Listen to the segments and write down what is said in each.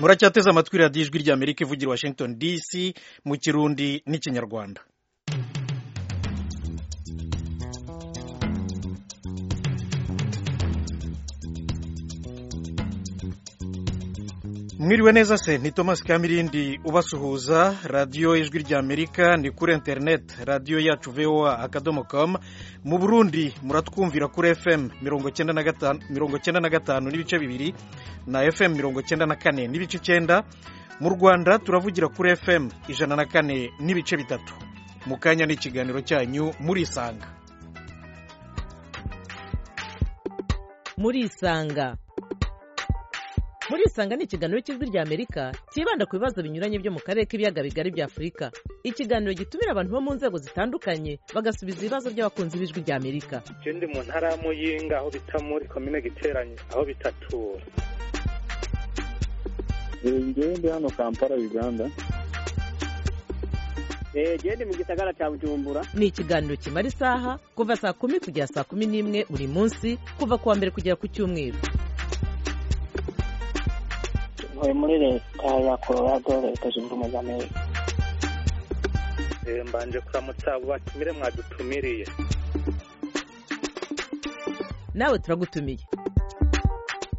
muracyateze amatwi radiyo ijwi ry'amerika ivugira washington dc mu kirundi n'ikinyarwanda mwiriwe neza se ni thomas kamirindi ubasuhuza radiyo ijwi ry'amerika ni kuri interineti radiyo yacu voa akadomo komu mu burundi muratwumvira kuri fm mirongo icyenda na gatanu n'ibice bibiri na fm mirongo icyenda na kane n'ibice icyenda mu rwanda turavugira kuri fm ijana na kane n'ibice bitatu mu kanya n'ikiganiro cyanyu murisanga murisanga murisanga ni ikiganiro cy'ijwi ry'amerika cyibanda ku bibazo binyuranye byo mu karere k'ibiyaga bigari bya afurika ikiganiro gitumira abantu bo mu nzego zitandukanye bagasubiza ibibazo by'abakunzi b'ijwi ry'amerika icyo ndi mu ntara ya muyinga aho bita muri komine giteranye aho bitatura njyewe ndi hano kampala uganda genda mu gisagara cya bujumbura ni ikiganiro kimara isaha kuva saa kumi kugera saa kumi n'imwe buri munsi kuva ku wa mbere kugera ku cyumweru ntuye muri leta ya colorado leta zunze ubumwe za amerika mbanje kuramutsa abo batumire mwadutumiriye nawe turagutumiye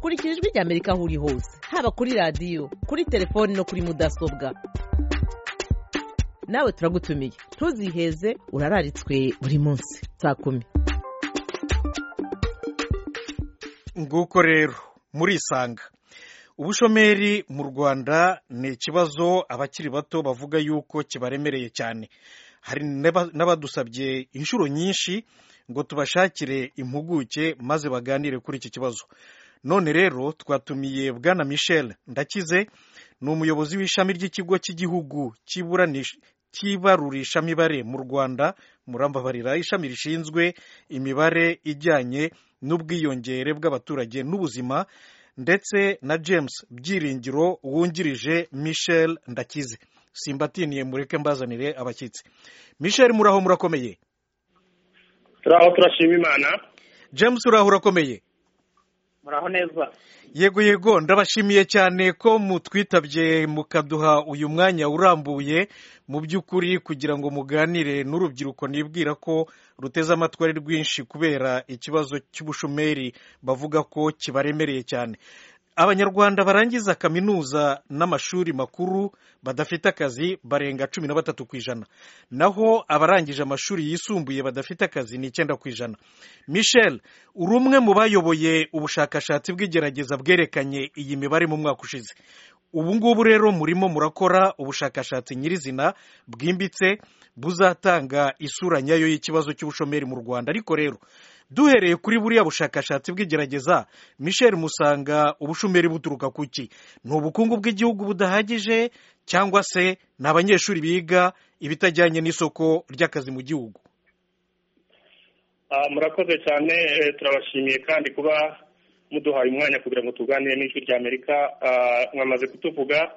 kurikira ijwi ry'amerika aho uri hose haba kuri radiyo kuri telefoni no kuri mudasobwa nawe turagutumiye ntuziheze urararitswe buri munsi saa kumi nguko rero murisanga ubushomeri mu rwanda ni ikibazo abakiri bato bavuga yuko kibaremereye cyane hari n'abadusabye inshuro nyinshi ngo tubashakire impuguke maze baganire kuri iki kibazo none rero twatumiye bwana michel ndakize ni umuyobozi w'ishami ry'ikigo cy'igihugu cy'ibarurishamibare mu rwanda murambabarira ishami rishinzwe imibare ijyanye n'ubwiyongere bw'abaturage n'ubuzima ndetse na james byiringiro wungirije michel ndakize simbatiniye mureke mbazanire abashyitsi michel muraho murakomeye turaho turashima imana james uraho urakomeye muraho neza yego yego ndabashimiye cyane ko mutwitabye mukaduha uyu mwanya urambuye mu by'ukuri kugira ngo muganire n'urubyiruko nibwira ko ruteze amatwi ari rwinshi kubera ikibazo cy'ubushomeri bavuga ko kibaremereye cyane abanyarwanda barangiza kaminuza n'amashuri makuru badafite akazi barenga cumi na batatu ku ijana naho abarangije amashuri yisumbuye badafite akazi ni icyenda ku ijana michel uri umwe mu bayoboye ubushakashatsi bw'igerageza bwerekanye iyi mibare mu mwaka ushize ubu ngubu rero murimo murakora ubushakashatsi nyirizina bwimbitse buzatanga isura nyayo y'ikibazo cy'ubushomeri mu rwanda ariko rero duhereye kuri buriya bushakashatsi bw'igerageza michel musanga ubushomeri buturuka ku ki ni ubukungu bw'igihugu budahagije cyangwa se ni abanyeshuri biga ibitajyanye n'isoko ry'akazi mu gihugu murakoze cyane turabashimiye kandi kuba muduhaye umwanya kugira ngo tuganire n'ijwi rya amerika mwamaze kutuvuga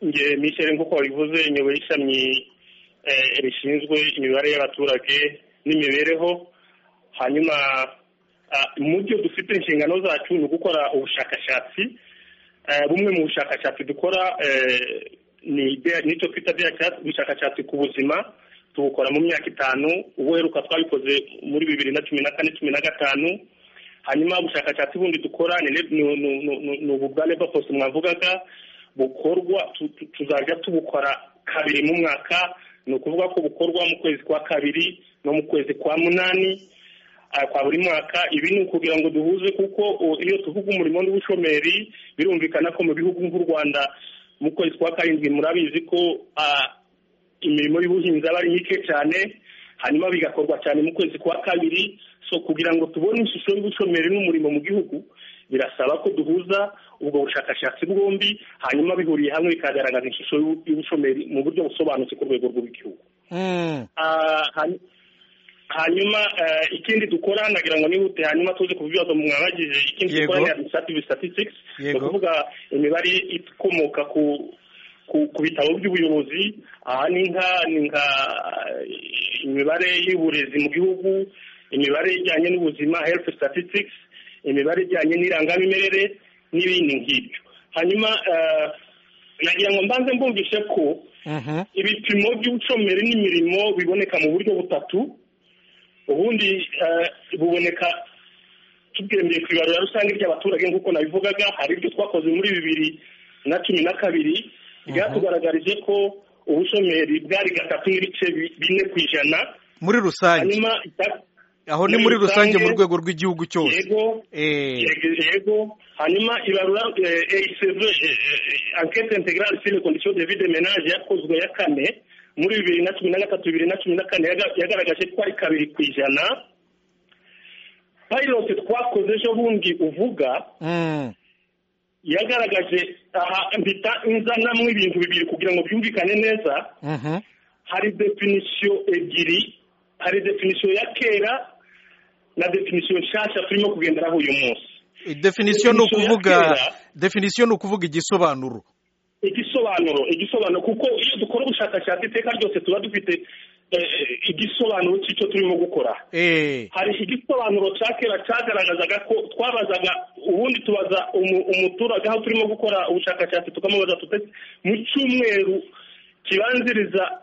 nge michel nk'uko wabivuze nyoboye ishami rishinzwe imibare y'abaturage n'imibereho hanyuma mu byo dufite inshingano zacu ni ugukora ubushakashatsi bumwe mu bushakashatsi dukora n'icyo twita ubushakashatsi ku buzima tubukora mu myaka itanu ubuheruka twabikoze muri bibiri na cumi na kane cumi na gatanu hanyuma ubushakashatsi bundi dukora ni ubu bwa leba post mwavugaga bukorwa tuzajya tubukora kabiri mu mwaka ni ukuvuga ko bukorwa mu kwezi kwa kabiri no mu kwezi kwa munani kwa buri mwaka ibi ni ukugira ngo duhuze kuko iyo tuvuga umurimo n'ubushomeri birumvikana ko mu bihugu nk'u rwanda mu kwezi kwa karindwi murabizi ko imirimo y'ubuhinzi aba ari mike cyane hanyuma bigakorwa cyane mu kwezi kwa kabiri so kugira ngo tubone ishusho y'ubushomeri n'umurimo mu gihugu birasaba ko duhuza ubwo bushakashatsi bwombi hanyuma bihuriye hamwe bikagaragaza ishusho y'ubushomeri mu buryo busobanutse ku rwego rw'igihugu hanyuma ikindi dukora nagira ngo nihute hanyuma tuze ku bibazo mwabagije ikindi dukora ni administrative statistics ni ukuvuga imibare ikomoka ku ku bitabo by'ubuyobozi aha ni nka ni nka imibare y'uburezi mu gihugu imibare ijyanye n'ubuzima health statistics imibare ijyanye n'irangamimerere n'ibindi nk'ibyo hanyuma eh, nagira ngo mbanze mbumvishe ko Mhm. ibipimo by'ubucomeri n'imirimo biboneka mu buryo butatu ubundi eh, buboneka tugendeye ku ibarura rusange ry'abaturage nk'uko nabivugaga hari ibyo twakoze muri bibiri na cumi na kabiri byatugaragarije ko ubushomeri bwari gatatu n'ibice bi- bine ku ijana muri rusange hanyuma icya- aho ni muri muri rusange rusange- mu rwego rw'igihugu cyose yego Eh, yego yego hanyuma ibarura ecv enquete integrale sur les conditions de vie de ménage yakozwe ya kane muri bibiri na cumi na gatatu bibiri na cumi na kane yaga- yagaragaje ko ari kabiri ku ijana pilot twakoze ejo bundi uvuga mm, yagaragaje aha mbita inzanamwe ibintu bibiri kugira ngo byumvikane neza mhm, hari definisiyo ebyiri hari definisiyo ya kera na definisiyo nshyashya turimo kugenderaho uyu munsi definisiyo ni ukuvuga yakera. definisiyo ni ukuvuga igisobanuro igisobanuro igisobanuro kuko iyo dukora ubushakashatsi iteka ryose tuba dufite eh, igisobanuro cy'icyo turimo gukora Eh, hari igisobanuro cya kera cyagaragazaga ko twabazaga ubundi tubaza umu- umuturage aho turimo gukora ubushakashatsi tukamubaza tuti mu cyumweru kibanziriza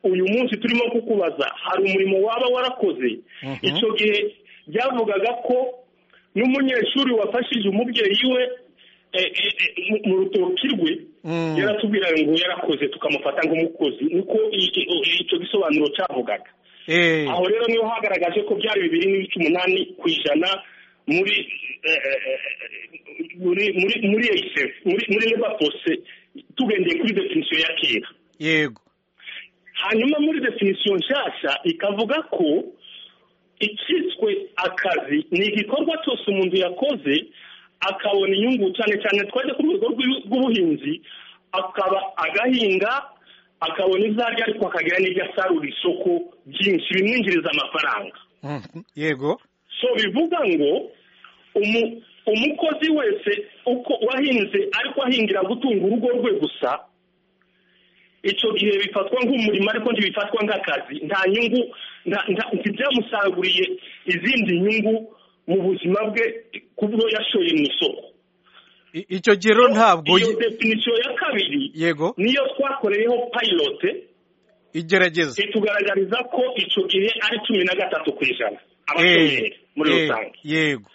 uyu munsi turimo kukubaza hari umurimo waba warakoze Mhm. icyo gihe byavugaga ko n'umunyeshuri wafashije umubyeyi we eh, eh, eh, mu- mu rutoki rwe Mm. yaratubwira ngo yarakoze tukamufata nk'umukozi niko i- i- i- icyo gisobanuro cyavugaga eh, aho rero niho hagaragaje ko byari bibiri n'ibice umunani ku ijana muri eh, eh, muri muri muri ASF, muri muri lebapose tugendeye kuri definisiyo ya kera yego hanyuma muri definisiyo nshyashya ikavuga ko icyiswe akazi ni igikorwa cyose umuntu yakoze akabona inyungu cyane cyane twajya ku rwego rw'u- rw'ubuhinzi akaba agahinga akabona ibyo arya ariko akagira n'ibyo asarura isoko byinshi bimwinjiriza amafaranga mhm, yego so bivuga ngo umu- umukozi wese uko wahinze ariko ahingira gutunga urugo rwe gusa icyo gihe bifatwa nk'umurimo ariko ntibifatwa nk'akazi nta nyungu nta- nta- ntibyamusaguriye izindi nyungu mu buzima bwe kubwo yashoye mu isoko I- icyo gihe rero ntabwo iyo definisiyo ya kabiri yego niyo twakoreyeho payilote igerageza itugaragariza ko icyo gihe ari cumi na gatatu ku ijana Eh, abashomeri muri eh, rusange yego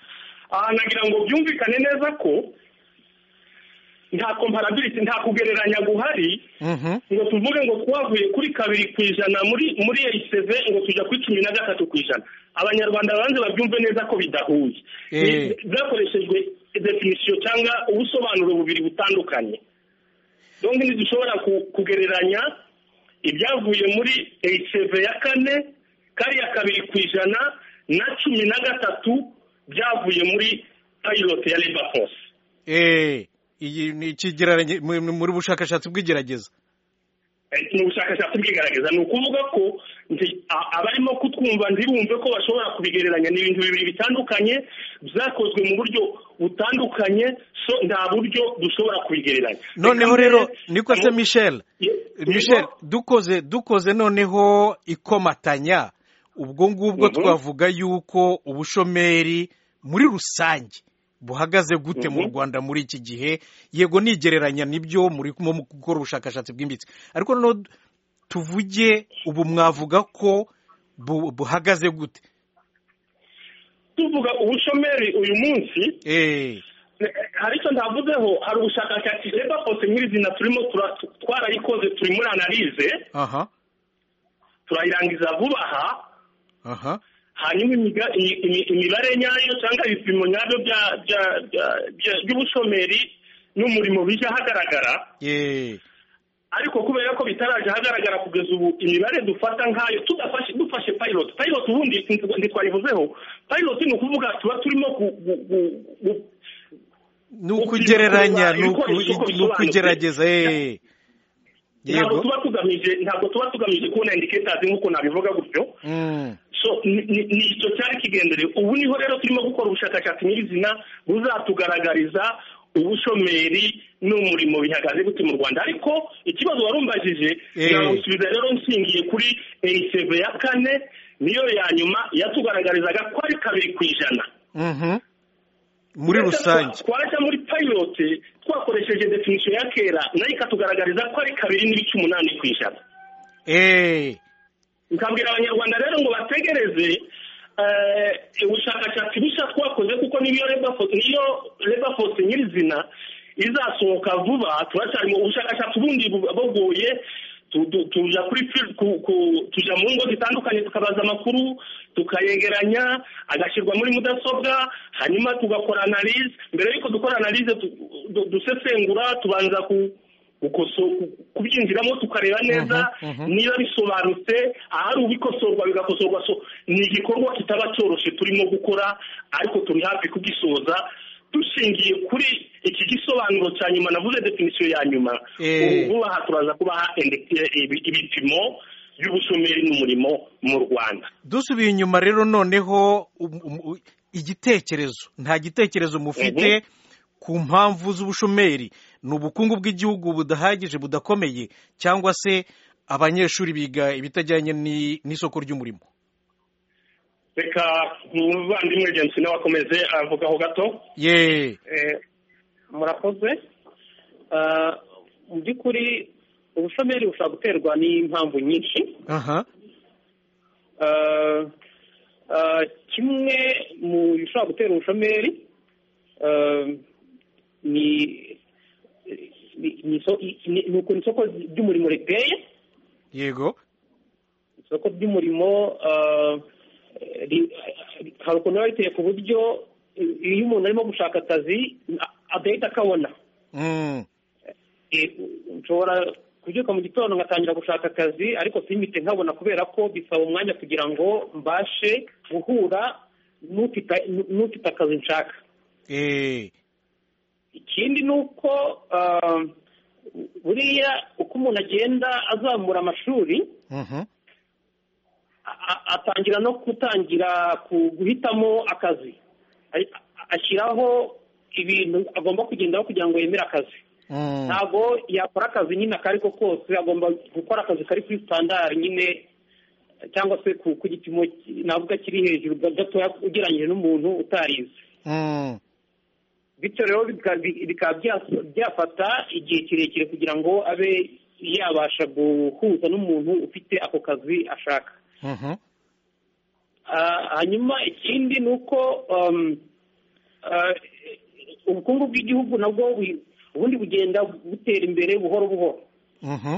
aha nagira ngo byumvikane neza ko nta komparabiriti nta kugereranya guhari mhm, ngo tuvuge ngo twavuye kuri kabiri ku ijana muri muri eiseve ngo tujya kuri cumi na gatatu ku ijana abanyarwanda banze babyumve neza ko bidahuye Eh. Ni- bwakoreshejwe definisiyo cyangwa ubusobanuro bubiri butandukanye donc ntidushobora ku- kugereranya ibyavuye muri eiseve ya kane kariya kabiri ku ijana na cumi na gatatu byavuye muri payilote ya leba force eh, iyi ni ikigereranya mu- mu- muri bushakashatsi bw'igerageza Eh, ni ubushakashatsi bwigaragaza ni ukuvuga ko nti- a- abarimo kutwumva ntibumve ko bashobora kubigereranya ni ibintu bibiri bitandukanye byakozwe mu buryo butandukanye so nta buryo dushobora kubigereranya noneho Reka rero mbere- niko se michel Ye- michel yego. dukoze dukoze noneho ikomatanya ubwo ngubwo Mhm. twavuga yuko ubushomeri muri rusange buhagaze gute mu Mhm. rwanda muri iki gihe yego nigereranya nibyo muri mu mu gukora ubushakashatsi bwimbitse ariko noneho du- tuvuge ubu mwavuga ko bu- buhagaze gute tuvuga ubushomeri uyu munsi Eh, eh, hari icyo ndavuzeho hari ubushakashatsi reba kose nyirizina turimo tura- twarayikoze turi muri analize aha turayirangiza vuba aha aha hanyuma imiga- imi- imi- imibare nyayo cyangwa ibipimo nyabyo bya- bya- bya- bya- by'ubushomeri n'umurimo bijya ahagaragara eh, ariko kubera ko bitaraje ahagaragara kugeza ubu imibare dufata nk'ayo tudafashe dufashe pilot pilot ubundi ntitwarivuzeho pilot ni ukuvuga tuba turimo ku- gu- gu- gu- ni ukugereranya ni Uko uku- isoko ni ukugerageza eh. ntabwo yego tuba tugamije ntabwo tuba tugamije kubona indicators nk'uko nabivuga gutyo Mm. so ni- ni ni icyo cyari kigenderewe ubu niho rero turimo gukora ubushakashatsi nyirizina buzatugaragariza ubushomeri n'umurimo bihagaze gute mu rwanda ariko ikibazo wari umbajije Eh. nagusubiza rero nshingiye kuri eiseve ya kane niyo ya nyuma yatugaragarizaga ko ari kabiri ku ijana Mhm. muri rusange twaja muri payilote twakoresheje definisiyo ya kera nayo ikatugaragariza ko ari kabiri n'ibice umunani ku ijana eee nkabwira abanyarwanda rero ngo bategereze eh, ubushakashatsi bushya twakoze kuko niyo labor force- niyo labor force nyirizina izasohoka vuba turacyari mu bushakashatsi ubundi bu- bugoye tu- tu- tuja kuri fil- ku- ku- tuja mu ngo zitandukanye tukabaza amakuru tukayegeranya agashyirwa muri mudasobwa hanyuma tugakora analize mbere y'uko dukora analize tu- du- dusesengura tubanza ku gukoso- ku- kubyinjiramo tukareba neza Mhm, mhm. niba bisobanutse ahari ubikosorwa bigakosorwa so ni igikorwa kitaba cyoroshye turimo gukora ariko turi hafi kugisoza dushingiye kuri iki gisobanuro cya nyuma navuze definisiyo ya nyuma Eh. ubu vuba aha turaza kubaha indi- ibi- ibipimo by'ubushomeri n'umurimo mu rwanda dusubiye inyuma rero noneho um- um- u- igitekerezo nta gitekerezo mufite ku mpamvu z'ubushomeri ni ubukungu bw'igihugu budahagije budakomeye cyangwa se abanyeshuri biga ibitajyanye ni- n'isoko ry'umurimo reka umuvandimwe jensi nawe akomeze avugaho gato ye Eh, murakoze Ah, mu by'ukuri ubushomeri bushobora guterwa n'impamvu nyinshi aha Ah, ah, kimwe mu bishobora gutera ubushomeri ah, ni ni- ni iso- ni- ni ukuntu isoko ry'umurimo riteye yego isoko ry'umurimo ah, ri- hari ukuntu riba riteye ku buryo iyo umuntu arimo gushaka akazi a- adahita akabona Mm, Eh, nshobora kubyuka mu gitondo ngatangira gushaka akazi ariko simbite nkabona kubera ko bisaba umwanya kugira ngo mbashe guhura n'ufite n'ufite akazi nshaka eh, ikindi ni uko ah, buriya uko umuntu agenda azamura amashuri mhm, a- a- atangira no gutangira ku- guhitamo akazi A- ashyiraho ibintu agomba kugendaho kugira ngo yemere akazi mm, ntabwo yakora akazi nyine ako ari ko kose agomba gukora akazi kari kuri sitandari nyine cyangwa se ku ku gipimo ki- navuga kiri hejuru ga- gatoya ugereranyije n'umuntu utarize mm, bityo rero bika- bi- bikaba bya- byafata igihe kirekire kugira ngo abe yabasha guhuza n'umuntu ufite ako kazi ashaka mhm, Ah, hanyuma ikindi ni uko um, ah, ubukungu bw'igihugu nabwo bu- ubundi bugenda butera imbere buhoro buhoro mhm,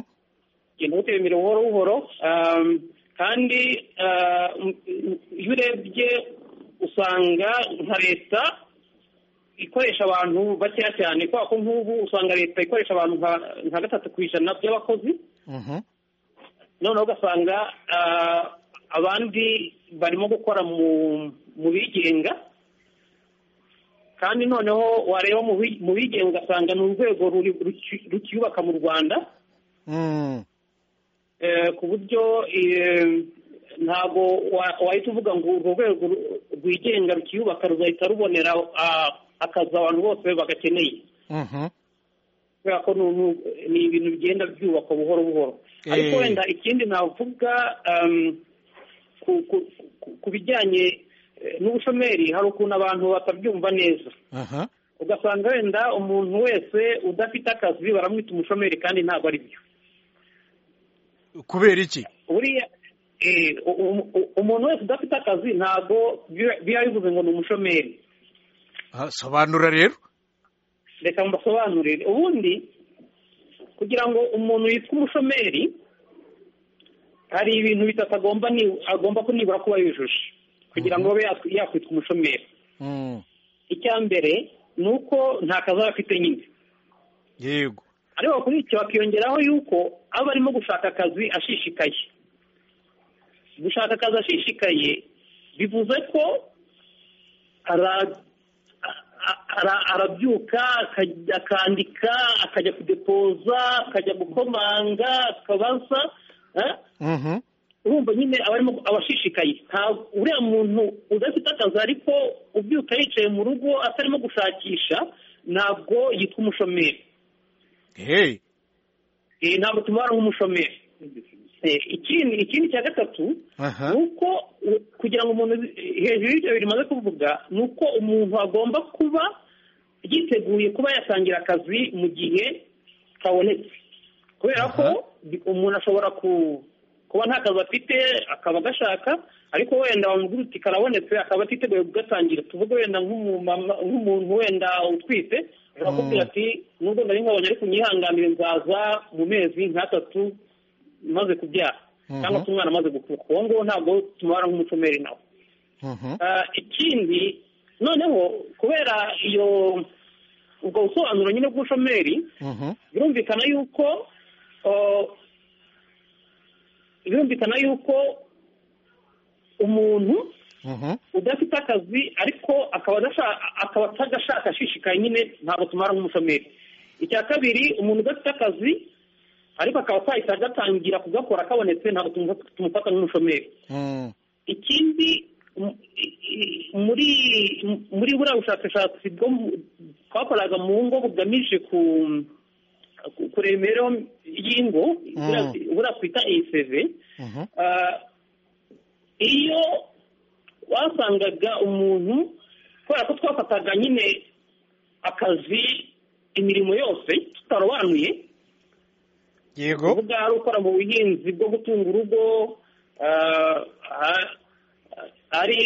ugenda butera imbere buhoro buhoro um, kandi uh, m- m- iyo urebye usanga nka leta ikoresha abantu bakeya cyane kubera ko nk'ubu usanga leta ikoresha abantu nka- nka gatatu ku ijana by'abakozi mhm, noneho ugasanga ah, abandi barimo gukora mu mu bigenga kandi noneho wareba mu bi- mu bigenga ugasanga ni urwego ruri- ruki- rukiyubaka mu rwanda mm, Eh, ku buryo eh, ntabwo wa- wahita uvuga ngo urwo rwego ru- rwigenga rukiyubaka rugahita rubonera ah, akazi abantu bose bagakeneye mhm, kubera ko ni uru- ni ibintu bigenda byubakwa buhoro buhoro Eh. ariko wenda ikindi navuga um, ku- ku- ku- ku bijyanye eh, n'ubushomeri hari ukuntu abantu batabyumva neza aha ugasanga wenda umuntu wese udafite akazi baramwita umushomeri kandi ntabwo ari byo kubera iki buriya eh, u- u- u- umuntu wese udafite akazi ntabwo biba- biba bivuze ngo ni umushomeri Ah, sobanura rero reka mbasobanurire ubundi kugira ngo umuntu yitwe umushomeri hari ibintu bitatu agomba ni- agomba ku- nibura kuba yujuje kugira ngo abe yakwi- yakwitwa umushomeri Mm, icya mbere ni uko nta kazi aba afite nyine yego ariko kuri icyo bakiyongeraho yuko aba arimo gushaka akazi ashishikaye gushaka akazi ashishikaye bivuze ko ara- a- ara- arabyuka akajya- akandika akajya kudepoza akajya gukomanga akabaza eh? mhm, urumva nyine aba arimo aba ashishikaye nta uriya muntu udafite akazi ariko ubyuka yicaye mu rugo atarimo gushakisha ntabwo yitwa umushomeri hey Eh, ntabwo tumubara nk'umushomeri Eh, ikindi ikindi cya gatatu aha ni uko kugira ngo umuntu hejuru y'ibyo bimaze kuvuga ni uko umuntu agomba kuba yiteguye kuba yatangira akazi mu gihe kabonetse kubera ko umuntu ashobora kuba nta kazi afite akaba agashaka ariko wenda bamugira uti karabonetse akaba atiteguye kugatangira tuvuge wenda nk'umumama nk'umuntu wenda utwite bakubwira ati nubwo nari nkabonye ariko nyihanganire nzaza mu mezi nk'atatu maze kubyara cyangwa se umwana amaze gukuka uwo nguwo ntabwo tumubara nk'umushomeri nawe Ah, ikindi noneho kubera iyo ubwo busobanuro nyine bw'ubushomeri birumvikana yuko ah, birumvikana yuko umuntu udafite akazi ariko akaba adasha- akaba atagashaka ashishikaye nyine ntabwo tumara nk'umushomeri icya kabiri umuntu udafite akazi ariko akaba atahita agatangira kugakora kabonetse ntabwo tumu- tumufata nk'umushomeri ikindi mu- i- i- muri muri buriya bushakashatsi bwo mu- twakoraga mu ngo bugamije ku ku- kureba imibereho y'ingo buriya- buriya twita eseve iyo wasangaga umuntu kubera ko twafataga nyine akazi imirimo yose tutarobanuye yego kuvuga ari ukora mu buhinzi bwo gutunga urugo ah, ah, ari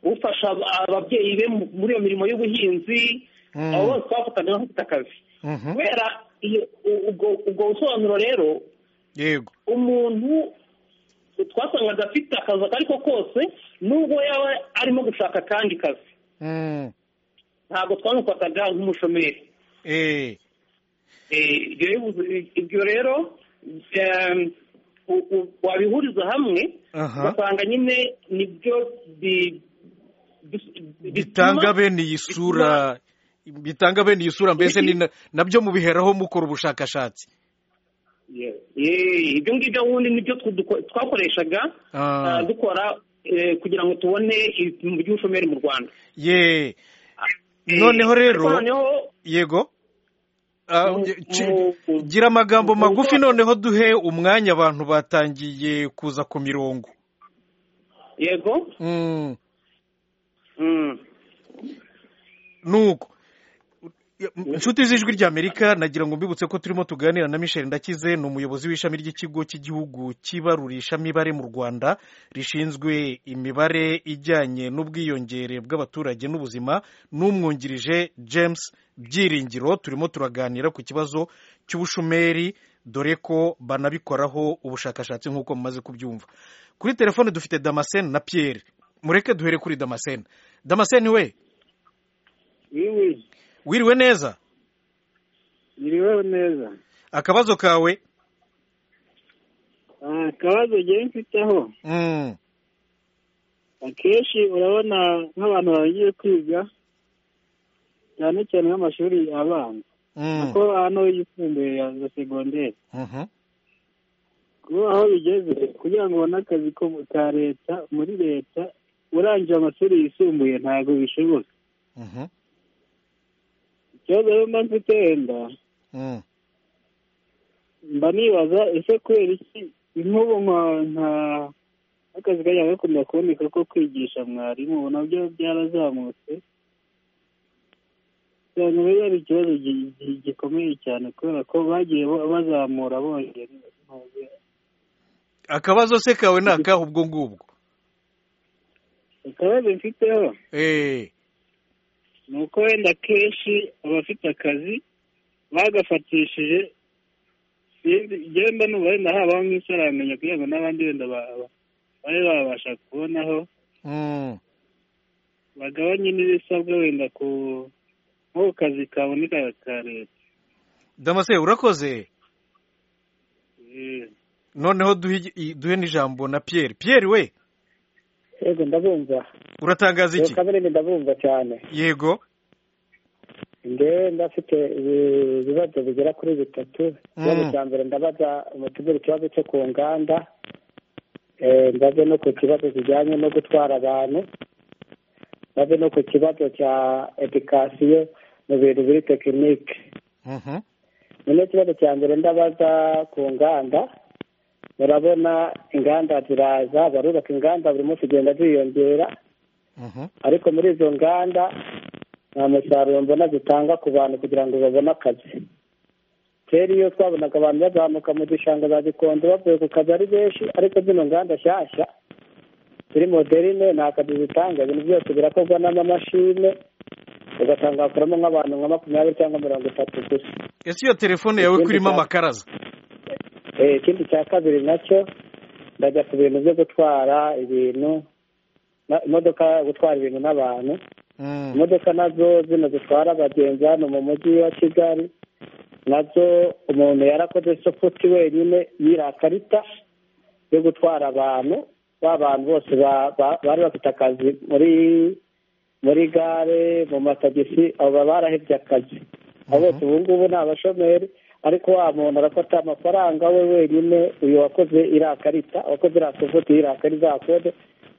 ufasha ab- ababyeyi be mu- muri iyo mirimo y'ubuhinzi Mm. abo bose twafataga nk'abafite akazi Mhm. kubera iyo- u- ubwo- ubwo busobanuro rero yego umuntu twasangaga afite akazi ako ariko kose nubwo yaba arimo gushaka akandi kazi Mm. ntabwo twamufataga nk'umushomeri Eh. Eh, ibyo bivuze- ibyo rero ehm, u- u- wabihuriza hamwe Aha. ugasanga nyine nibyo bi- bi- bitanga bituma- bene iyi sura bitanga bene iyi sura mbese ni na- nabyo mubiheraho mukora ubushakashatsi Eh, ibyo ngibyo wundi nibyo twu- duko- twakoreshaga Ah. eh, dukora eh, kugira ngo tubone ibipimo by'ubushomeri mu rwanda ye Eh, noneho rero ariko noneho yego Ah, Mu- ci- mu- gira amagambo mu- magufi noneho duhe umwanya abantu batangiye kuza ku mirongo yego Mm. Mm. nuko inshuti z'ijwi ry'amerika nagira ngo mbibutse ko turimo tuganira na michel ndakize ni umuyobozi w'ishami ry'ikigo cy'igihugu cy'ibarurishamibare mu rwanda rishinzwe imibare ijyanye n'ubwiyongere bw'abaturage n'ubuzima n'umwungirije james byiringiro turimo turaganira ku kibazo cy'ubushomeri dore ko banabikoraho ubushakashatsi nk'uko mumaze kubyumva kuri telefone dufite damascene na pierre mureke duhere kuri damascene damascene we wiwe wiriwe neza iriweho neza akabazo kawe Ah, akabazo ngewe mfiteho Mm, akenshi urabona nk'abantu bagiye kwiga cyane cyane nk'amashuri abanza mm, kuko hano yisumbuye ya za segonderi mhm, kuba aho bigeze kugira ngo ubone akazi ko ka leta muri leta urangije amashuri yisumbuye ntabwo bishoboka mhm, ikibazo rero mba mfite wenda mm, mba nibaza ese kubera iki nk'ubu nka nka akazi kajya gakunda kuboneka ko kwigisha mwarimu ubu nabyo byarazamutse cyane rero ari ikibazo gi- gi- gikomeye cyane kubera ko bagiye bo- bazamura bongera akabazo se kawe ni akahe ubwo ngubwo ikibazo mfiteho Eh, ni uko wenda akenshi abafite akazi bagafatishije sinzi igenda n'ubu wenda habaho nk'isaranganya kugira ngo n'abandi wenda ba- ba- babe babasha kubonaho mm, bagabanye n'ibisabwa wenda ku nk'ako kazi kaboneka ka leta damase urakoze Eh, noneho duhe igi- duhe n'ijambo na pierre pierre we yego ndabumva uratangaza yego iki kaberindi ndabumva cyane yego ngewe ndafite ibi- ibibazo bigera kuri bitatu ikibazo Mm. cya mbere ndabaza umutegura ikibazo cyo ku nganda Eh, ndaze no ku kibazo kijyanye no gutwara abantu ndaze no ku kibazo cya edikasiyo mu bintu biri tekinike Mhm, noneho ikibazo cya mbere ndabaza ku nganda murabona inganda ziraza barubaka inganda buri munsi zigenda ziyongera ariko muri izo nganda nta musaruro mbona zitanga ku bantu kugira ngo babone akazi kera iyo twabonaga abantu bazamuka mu gishanga za gikondo bavuye ku kazi ari benshi ariko zino nganda nshyashya turi moderine nta kazi zitanga ibintu byose birakorwa n'amamashine ugasanga hakoramo nk'abantu nka makumyabiri cyangwa mirongo itatu gusa ese iyo telefone yawe ko irimo amakaraza Eh, ikindi cya kabiri nacyo ndajya ku bintu byo gutwara ibintu na- imodoka gutwara ibintu n'abantu Mm. imodoka nazo zino zitwara abagenzi hano mu mujyi wa kigali nazo umuntu yarakoze sofuti wenyine yiriya karita yo gutwara abantu ba bantu bose ba- ba- bari bafite akazi muri muri gare mu matagisi abo baba barahebye akazi abo bose ubu ngubu ni abashomeri ariko wa muntu arafata amafaranga we wenyine uyu wakoze iriya karita wakoze iriya sofuti iriya karita iriya kode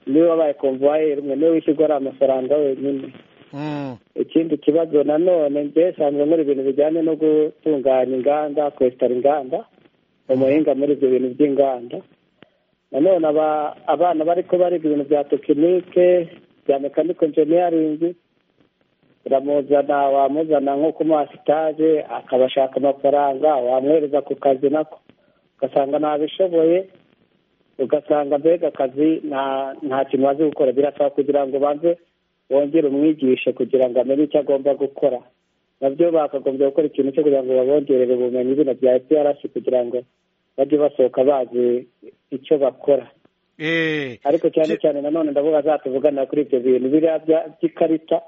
niwe wabaye komvuwayeri umwe niwe wishyurwa ariya mafaranga wenyine Mm. ikindi kibazo nanone nge nsanzwe nkora ibintu bijyanye no gutunganya inganda kwesitara inganda umuhinga muri ibyo bintu by'inganda nanone aba- abana bari ko bariga ibintu bya tekinike bya mekaniko injiniyaringi uramuzana wamuzana nko kumuha sitaje akabashaka amafaranga wamwohereza ku kazi nako ugasanga ntabishoboye ugasanga mbega akazi nta- nta kintu bazi gukora birasaba kugira ngo banze wongere umwigishe kugira ngo amenye icyo agomba gukora nabyo bakagombye gukora ikintu cyo kugira ngo babongerere ubumenyi bino bya eprc kugira ngo bajye basohoka bazi icyo bakora Eh. ariko cyane cyane nanone ndavuga za tuvugana kuri ibyo bintu biriya bya- by'ikarita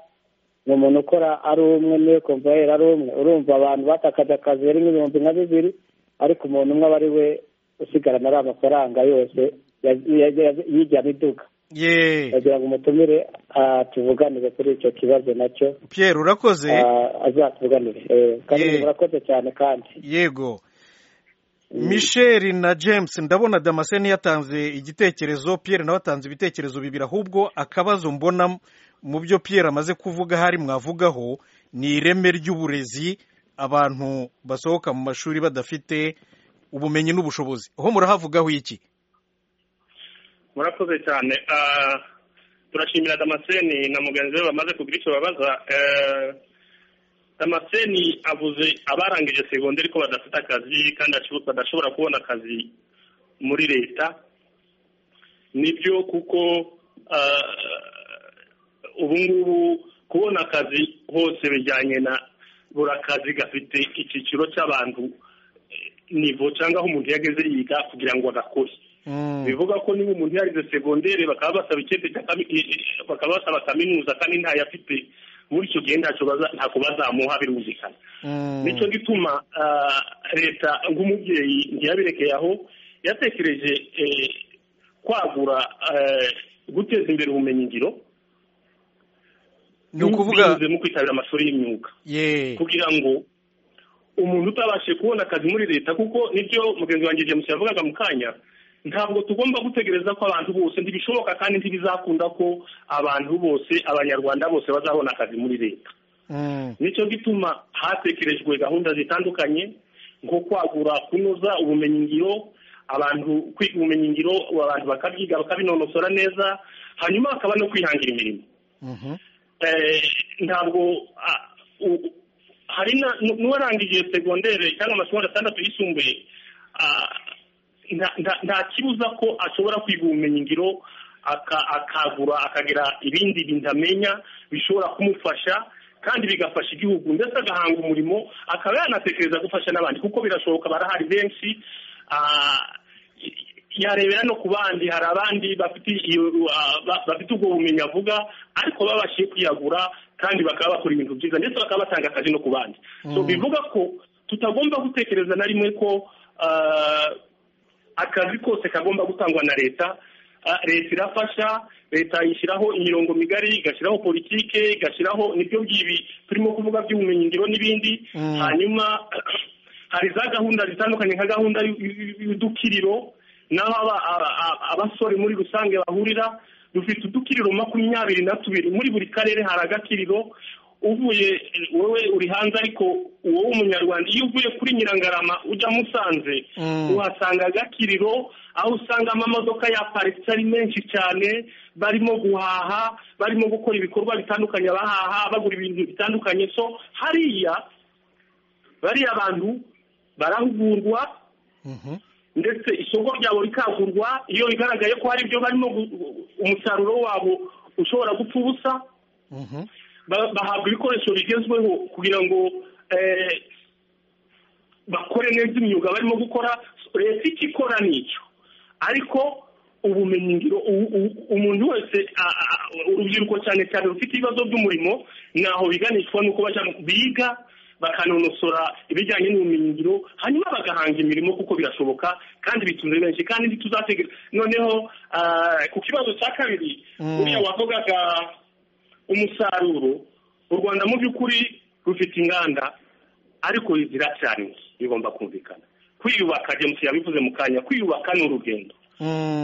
ni umuntu ukora ari umwe niwe komvayeri ari umwe urumva abantu batakaje akazi bari nk'ibihumbi nka bibiri ariko umuntu umwe aba ari we usigarana ari amafaranga yose ya- ya- ya- yijyana iduka Ye. bagira ngo umutumire ah, tuvuganire kuri icyo kibazo nacyo Pierre urakoze ah, azatuvuganire Eh, kandi Yeah. murakoze cyane kandi yego michel na james ndabona damascene yatanze igitekerezo pierre nawe atanze ibitekerezo bibiri ahubwo akabazo mbona mu byo pierre amaze kuvuga hari mwavugaho ni ireme ry'uburezi abantu basohoka mu mashuri badafite ubumenyi n'ubushobozi aho murahavugaho iki murakoze cyane Ah, turashimira damascene na mugenzi we bamaze kugira icyo babaza Eh, damascene avuze abarangije segonderi ko badafite akazi kandi bashobo- badashobora kubona akazi muri leta nibyo kuko ah, ubu ngubu kubona akazi hose bijyanye na buri akazi gafite icyiciro cy'abantu eh, nivo cyangwa aho umuntu yageze yiga kugira ngo agakore Mm, bivuga ko niba umuntu yarize segondere bakaba basaba ikindi cya kami- i- i- bakaba basaba kaminuza kandi ntayafite muri icyo gihe ntacyo baza- ntako bazamuha birumvikana mm, nicyo gituma ah, leta nk'umubyeyi ntiyabirekeye aho yatekereje eh, kwagura eh, guteza imbere ubumenyingiro ni ukuvuga binyuze mu kwitabira amashuri y'imyuga ye kugira ngo umuntu utabashije kubona akazi muri leta kuko nibyo mugenzi wanjye james yavugaga mu kanya ntabwo tugomba gutegereza ko abantu bose ntibishoboka kandi ntibizakunda ko abantu bose abanyarwanda bose bazabona akazi muri leta mm, nicyo gituma hatekerejwe gahunda zitandukanye nko kwagura kunoza ubumenyingiro abantu kwiga ubumenyingiro abantu bakabyiga bakabinonosora neza hanyuma hakaba no kwihangira imirimo mhm, eh, ntabwo ah, u- hari na- nu- n'uwarangije segondere cyangwa amashuri atandatu yisumbuye ah, nta- nta- nta kibuza ko ashobora kwiga ubumenyingiro aka- akagura akagira ibindi bintu amenya bishobora kumufasha kandi bigafasha igihugu ndetse agahanga umurimo akaba yanatekereza gufasha n'abandi kuko birashoboka barahari benshi ah, yarebera no ku bandi hari abandi bafite iyo ah, ba- bafite ubwo bumenyi avuga ariko babashije kwiyagura kandi bakaba bakora ibintu byiza ndetse bakaba batanga akazi no ku bandi so bivuga ko tutagomba gutekereza na rimwe ko ah, akazi kose kagomba gutangwa na leta Ah, leta irafasha leta ishyiraho imirongo migari igashyiraho politike igashyiraho nibyo by'ibi turimo kuvuga by'ubumenyingiro n'ibindi Mm. hanyuma hari za gahunda zitandukanye nka gahunda y'u- y'u- y'udukiriro n'aho aba- aba- aba- abasore muri rusange bahurira dufite udukiriro makumyabiri na tubiri muri buri karere hari agakiriro uvuye wowe uri hanze ariko wowe umunyarwanda iyo uvuye kuri nyirangarama ujya musanze uhasanga agakiriro aho usangamo amamodoka yaparitse ari menshi cyane barimo guhaha barimo gukora ibikorwa bitandukanye bahaha bagura ibintu bitandukanye so hariya bariya abantu barahugurwa ndetse isoko ryabo rikagurwa iyo bigaragaye ko hari ibyo barimo umusaruro wabo ushobora gupfa ubusa bahabwa ibikoresho bigezweho kugira ngo bakore neza imyuga barimo gukora leta icyo ikora n'icyo ariko ubumenyingiro umuntu wese urubyiruko cyane cyane rufite ibibazo by'umurimo ntaho biganishwa nuko biga bakanonosora ibijyanye n'ubumenyingiro hanyuma bagahanga imirimo kuko birashoboka kandi bitunze benshi kandi ntituzatege noneho ku kibazo cya kabiri uriya wavugaga umusaruro u rwanda mu by'ukuri rufite inganda ariko ziracyari bigomba kumvikana kwiyubaka james yabivuze mu kanya kwiyubaka ni urugendo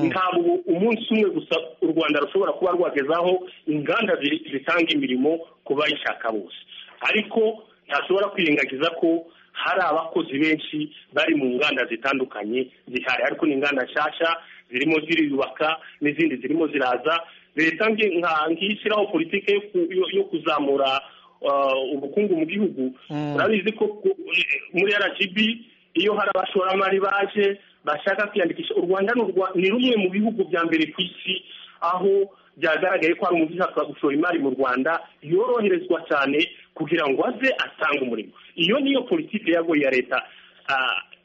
ntabwo umunsi umwe gusa u rwanda rushobora kuba rwagezaho inganda zitanga imirimo ku bayishaka bose ariko ntashobora kwirengagiza ko hari abakozi benshi bari mu nganda zitandukanye zihari ariko ni inganda nshyashya zirimo ziriyubaka n'izindi zirimo ziraza leta nkishyiraho politiki yo kuzamura ubukungu mu gihugu urabizi ko muri rgb iyo hari abashoramari baje bashaka kwiyandikisha u rwanda ni rumwe mu bihugu bya mbere ku isi aho byagaragaye ko hari umubyeyi ushaka gushora imari mu rwanda yoroherezwa cyane kugira ngo aze atange umurimo iyo niyo politiki yagoye ya leta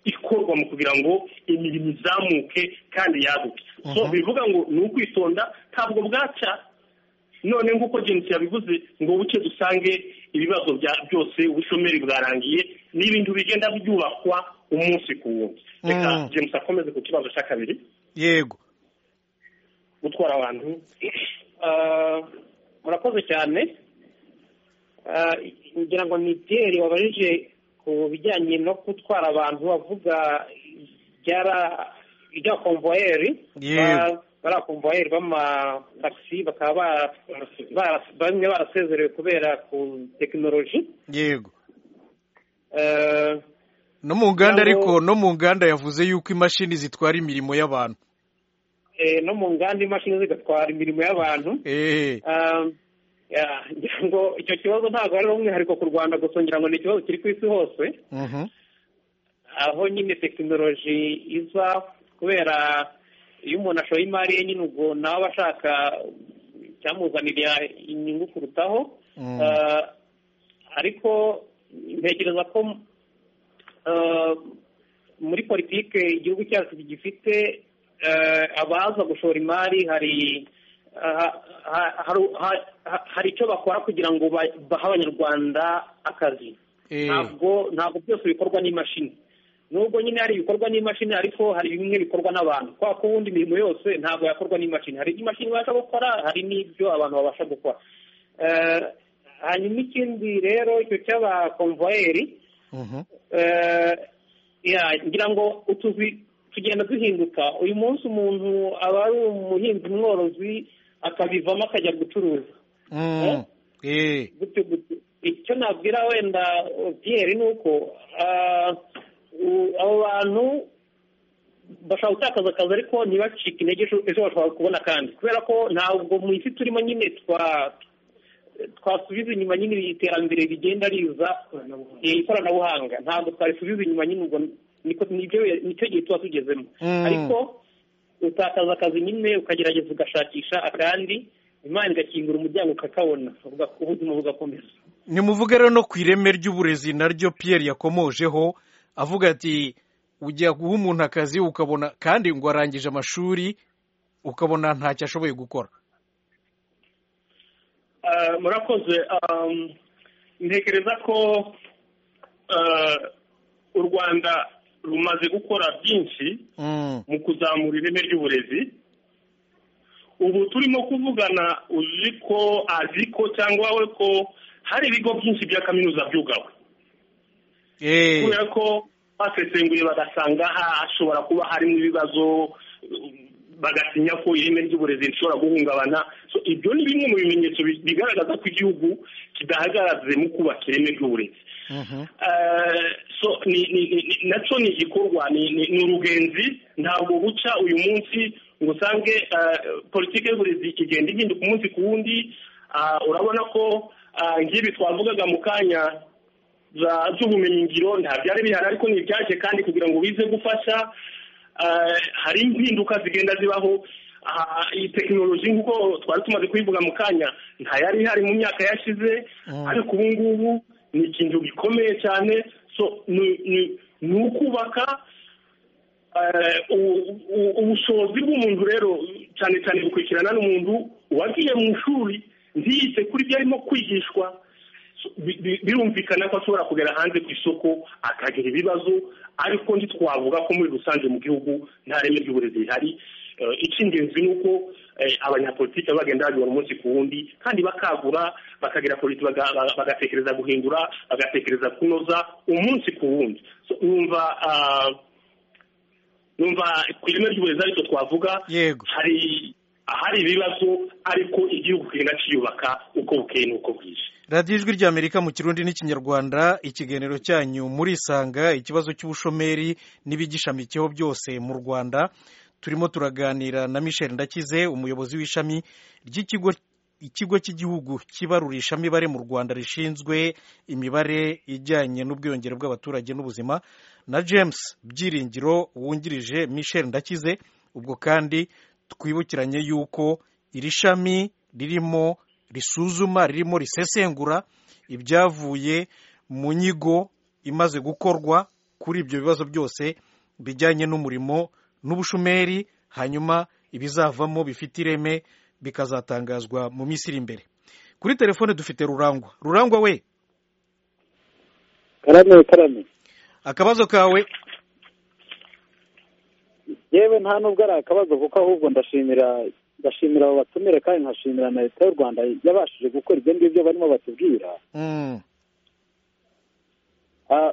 ikorwa mu kugira ngo imirimo izamuke kandi yaguke so bivuga ngo ni ukwitonda ntabwo bwacya none nk'uko james yabivuze ngo buke dusange ibibazo byose ubushomeri bwarangiye n'ibintu bigenda byubakwa umunsi ku wundi reka james akomeze ku kibazo cya kabiri yego gutwara abantu murakoze cyane ngira ngo ni piyeri wabajije ku bijyanye no gutwara abantu avuga ibya komvuwayeri bariya komvuwayeri b'amatagisi bakaba bamwe barasezerewe kubera ku tekinoloji yego no mu nganda ariko no mu nganda yavuze yuko imashini zitwara imirimo y'abantu no mu nganda imashini zigatwara imirimo y'abantu ngira ngo icyo kibazo ntabwo ari umwihariko ku rwanda gusa ngira ngo ni ikibazo kiri ku isi hose aho nyine tekinoloji iza kubera iyo umuntu ashoye imari ye nyine ubwo nawe ashaka icyamuzanira inyungu kurutaho ariko ntekereza ko muri politiki igihugu cyacu gifite abaza gushora imari hari hari icyo bakora kugira ngo bahe abanyarwanda akazi ntabwo ntabwo byose bikorwa n'imashini nubwo nyine hari ibikorwa n'imashini ariko hari bimwe bikorwa n'abantu kubera ko ubundi imirimo yose ntabwo yakorwa n'imashini hari imashini babasha gukora hari n'ibyo abantu babasha gukora hanyuma ikindi rero icyo cy'abakomvuwayeri ngira ngo utuzi tugenda duhinduka uyu munsi umuntu aba ari umuhinzi mworozi akabivamo akajya gucuruza icyo nabwira wenda piyeri ni uko abo bantu bashobora gutakaza akazi ariko ntibacike intege ejo bashobora kubona kandi kubera ko ntabwo mu isi turimo nyine twasubiza inyuma nyine iterambere rigenda riza ikoranabuhanga ntabwo twarisubiza inyuma nyine ubwo nicyo gihe tuba tugezemo ariko utakaza akazi nyine ukagerageza ugashakisha akandi imana igakingura umuryango ukakabona ubuzima bugakomeza ntimuvuge rero no ku ireme ry'uburezi naryo piyeri yakomojeho avuga ati ujya guha umuntu akazi ukabona kandi ngo arangije amashuri ukabona ntacyo ashoboye gukora murakoze ntekereza ko u rwanda rumaze gukora byinshi mu kuzamura ireme ry'uburezi ubu turimo kuvugana uzi ko azi ko cyangwa we ko hari ibigo byinshi bya kaminuza byugawe kubera ko basesenguye bagasanga hashobora kuba harimo ibibazo bagatinya ko ireme ry'uburezi rishobora guhungabana So, ibyo ni bimwe mu bimenyetso bi- bigaragaza ko igihugu kidahagaze mu kubaka ireme ry'uburezi Mhm. Eh, so ni ni- ni- ni- nacyo ni igikorwa ni ni- ni urugenzi ntabwo buca uyu munsi ngo usange eh, politiki y'uburezi igenda ihinduka umunsi ku wundi Ah, urabona ko ah, nk'ibi twavugaga mu kanya za- z'ubumenyingiro nta byari bihari ariko ni ibyaje kandi kugira ngo bize gufasha eh, hari impinduka zigenda zibaho Ah, iyi tekinoloji nk'uko twari tumaze kuyivuga mu kanya nta yari ihari mu myaka yashize Mm. ariko ubu ngubu ni ikintu gikomeye cyane so ni- ni- ni ukubaka eh, u- u- ubushobozi bw'umuntu rero cyane cyane bukurikirana n'umuntu wagiye mu ishuri ntiyite kuri ibyo arimo kwigishwa bi- bi- birumvikana ko ashobora kugera hanze ku isoko akagira ibibazo ariko ntitwavuga ko muri rusange mu gihugu nta reme ry'uburezi rihari Eh, icy'ingenzi ni uko eh, abanyapolitiki baba bagenda babibona umunsi ku wundi kandi bakagura bakagira politi baga- baga- bagatekereza guhindura bagatekereza kunoza umunsi ku wundi So, numva ah, numva ku ireme ry'uburezi aricyo twavuga Yego. hari hari ibibazo ariko igihugu kigenda kiyubaka uko bukeye n'uko bwije radiyo ijwi ry'amerika mu kirundi n'ikinyarwanda ikiganiro cyanyu murisanga ikibazo cy'ubushomeri n'ibigishamikiyeho byose mu rwanda turimo turaganira na michel ndakize umuyobozi w'ishami ry'ikigo ikigo cy'igihugu kibarurisha imibare mu rwanda rishinzwe imibare ijyanye n'ubwiyongere bw'abaturage n'ubuzima na james byiringiro wungirije michel ndakize ubwo kandi twibukiranye yuko iri shami ririmo risuzuma ririmo risesengura ibyavuye mu nyigo imaze gukorwa kuri ibyo bibazo byose bijyanye n'umurimo n'ubushomeri hanyuma ibizavamo bifite ireme bikazatangazwa mu minsi iri imbere kuri telefone dufite rurangwa rurangwa we karame karame akabazo kawe yewe nta nubwo ari akabazo kuko ahubwo ndashimira ndashimira abo batumira kandi nkashimira na leta y'u rwanda yabashije gukora ibyo ngibyo barimo batubwira Mm, Ah,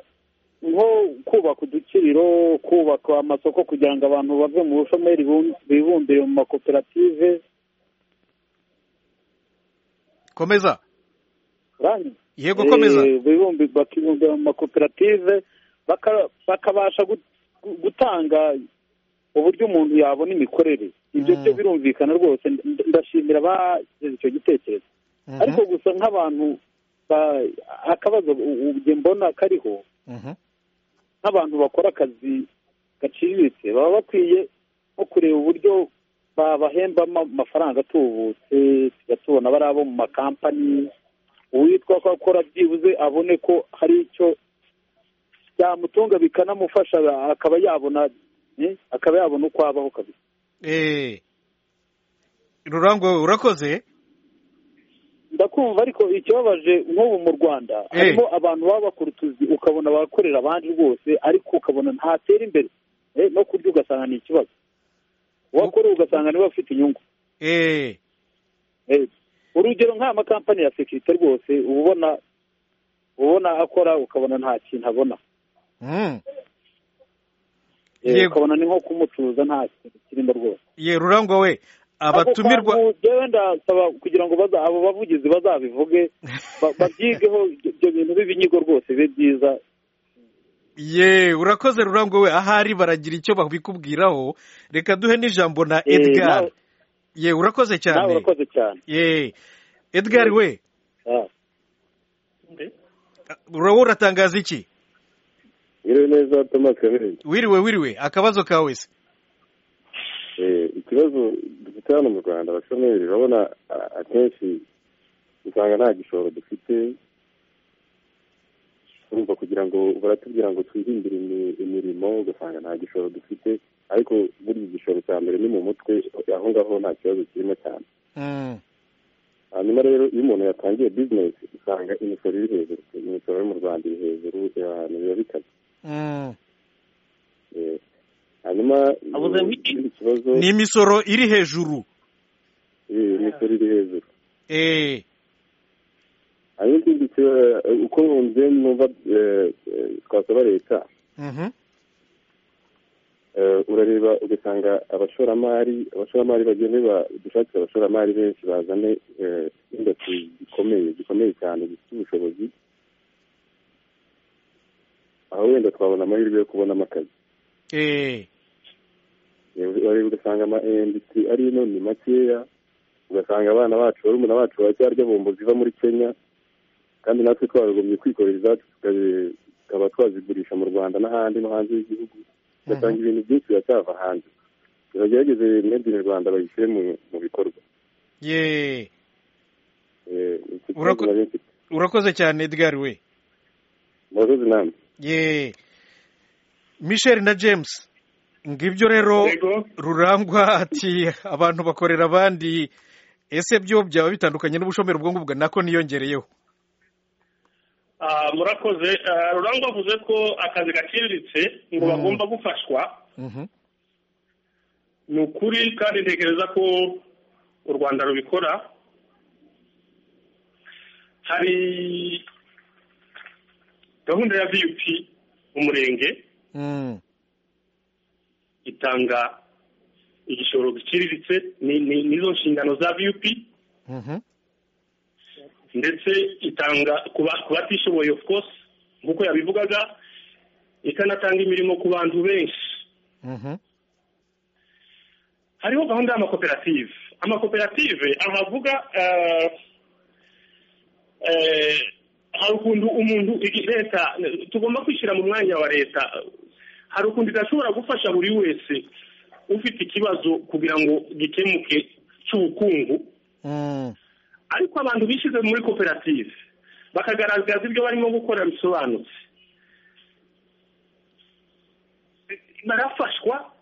nko kubaka udukiriro kubaka amasoko kugira ngo abantu bave mu bushomeri bum- bibumbire mu makoperative komeza urangiye yego komeza Eh, bibumbi bakibumbira mu makoperative baka- bakabasha gut- gu- gutanga uburyo umuntu yabona imikorere ibyo Mm. byo birumvikana rwose Nda- ndashimira abashyize icyo gitekerezo Mhm, ariko gusa nk'abantu ba- akabazo u- u- njye mbona kariho mhm, nk'abantu bakora akazi gaciriritse baba bakwiye nko kureba uburyo babahembamo amafaranga atubutse tugatubona abari abo mu makampani uwitwa ko akora byibuze abone ko hari icyo byamutunga bikanamufasha akaba yabona eh, akaba yabona uko abaho kabisa eh, rurangwa we urakoze ndakumva ariko ikibabaje nk'ubu mu rwanda Eh. harimo abantu baba bakora utuzi ukabona bakorera abandi rwose ariko ukabona ntatera imbere Eh, no kurya ugasanga ni ikibazo uwakorera ugasanga niwe ufite inyungu Eh, Eh, urugero nk'aya makampani ya sekirite rwose uba ubona uba ubona akora ukabona nta kintu abona mm. Eh, Yego. ukabona ni nko kumucuruza nta kintu kirimo rwose ye rurangwa we abatumirwa Ako kantu jewe ndasaba kugira ngo baza- abo bavugizi bazabivuge ba- babyigeho ibyo bintu b'ibinyigo rwose bibe byiza ye urakoze rurangwa we ahari baragira icyo babikubwiraho reka duhe n'ijambo na Eh, edgar nawe- ye urakoze nawe cyane urakoze cyane ye edgar we Ah. uraba uratangaza iki Iriwe neza Thomas Kaberenzi. wiriwe wiriwe akabazo kawe se Eh, ikibazo dufite hano mu Rwanda abashomeri urabona a- akenshi usanga nta gishoro dufite urumva kugira ngo baratubwira ngo twirindire imi- imirimo ugasanga nta gishoro dufite ariko burya igishoro cya mbere ni mu mutwe aho ngaho nta kibazo kirimo cyane Mm, hanyuma rero iyo umuntu yatangiye bizinesi usanga imisoro iri hejuru imisoro yo mu rwanda iri hejuru ahantu biba bikaze mm. Eh, hanyuma Abuze wiki. ikindi kibazo ni imisoro iri hejuru eh, imisoro iri hejuru eh, hanyuma ikindi kiba- uko wumve numva eh, eh, twasaba leta mhm, urareba ugasanga abashoramari abashoramari bagende dushakire abashoramari benshi bazane indasi zikomeye zikomeye cyane zifite ubushobozi aho wenda twabona amahirwe yo kubonamo akazi urareba ugasanga ama indasitiri ari ino ni makeya ugasanga abana bacu barumuna bacu baracyarya bombo ziva muri kenya kandi natwe twagomye kwikorera izacu tukaba twazigurisha mu rwanda n'ahandi no hanze y'igihugu ugasanga ibintu byinshi biracyava hanze biragerageze made in rwanda bayishyire mu bikorwa urakoze cyane edgar we murakoze namwe michel na james ngibyo rero rurangwa ati abantu bakorera abandi ese byo byaba bitandukanye n'ubushomeri ubwo ngubwo nako niyongereyeho murakoze rurangwa avuze ko akazi gaciriritse ngo bagomba gufashwa ni ukuri kandi ntekereza ko u rwanda rubikora hari gahunda ya viyupi mu murenge itanga igishoro giciriritse n'izo nshingano za viyupi ndetse itanga ku batishoboye of course nk'uko yabivugaga ikanatanga imirimo ku bantu benshi hariho gahunda y'amakoperative amakoperative ahavuga hari ukuntu umuntu leta tugomba kwishyira mu mwanya wa leta hari ukuntu idashobora gufasha buri wese ufite ikibazo kugira ngo gikemuke cy'ubukungu ariko abantu bishyize muri koperative bakagaragaza ibyo barimo gukora bisobanutse barafashwa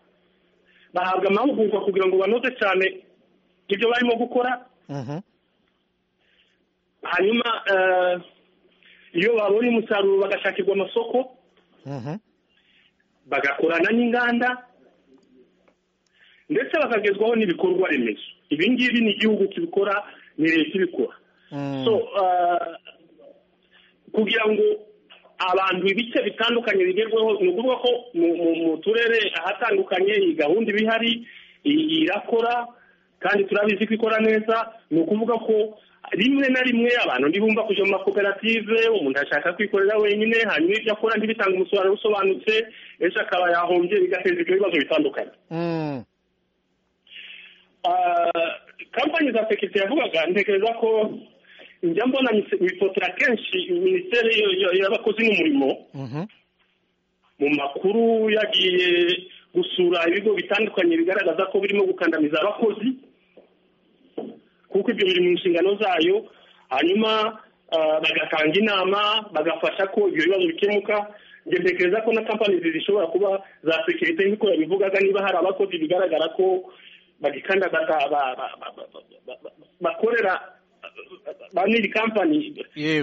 bahabwa amahugurwa kugira ngo banoze cyane ibyo barimo gukora hanyuma iyo babonye umusaruro bagashakirwa amasoko bagakorana n'inganda ndetse bakagezwaho n'ibikorwa remezo ibi ngibi ni igihugu kibikora ni leta ibikora so kugira ngo abantu ibice bitandukanye bigerweho ni ukuvuga ko mu turere ahatandukanye iyi gahunda iba ihari irakora kandi turabizi ko ikora neza ni ukuvuga ko rimwe na rimwe abantu ntibumva kujya mu makoperative umuntu ashaka kwikorera wenyine hanyuma ibyo akora ntibitange umusaruro usobanutse ejo akaba yahombye bigateza ibyo bibazo bitandukanye kampani za sekirite yavugaga ntekereza ko njya mbona bifotora kenshi minisiteri y'abakozi n'umurimo mu makuru yagiye gusura ibigo bitandukanye bigaragaza ko birimo gukandamiza abakozi kuko ibyo biri mu nshingano zayo hanyuma bagatanga inama bagafasha ko ibyo bibazo bikemuka ntekereza ko na kampani zishobora kuba za sekirite nk'uko yabivugaga niba hari abakozi bigaragara ko bagikanda bakorera ba nyiri kampani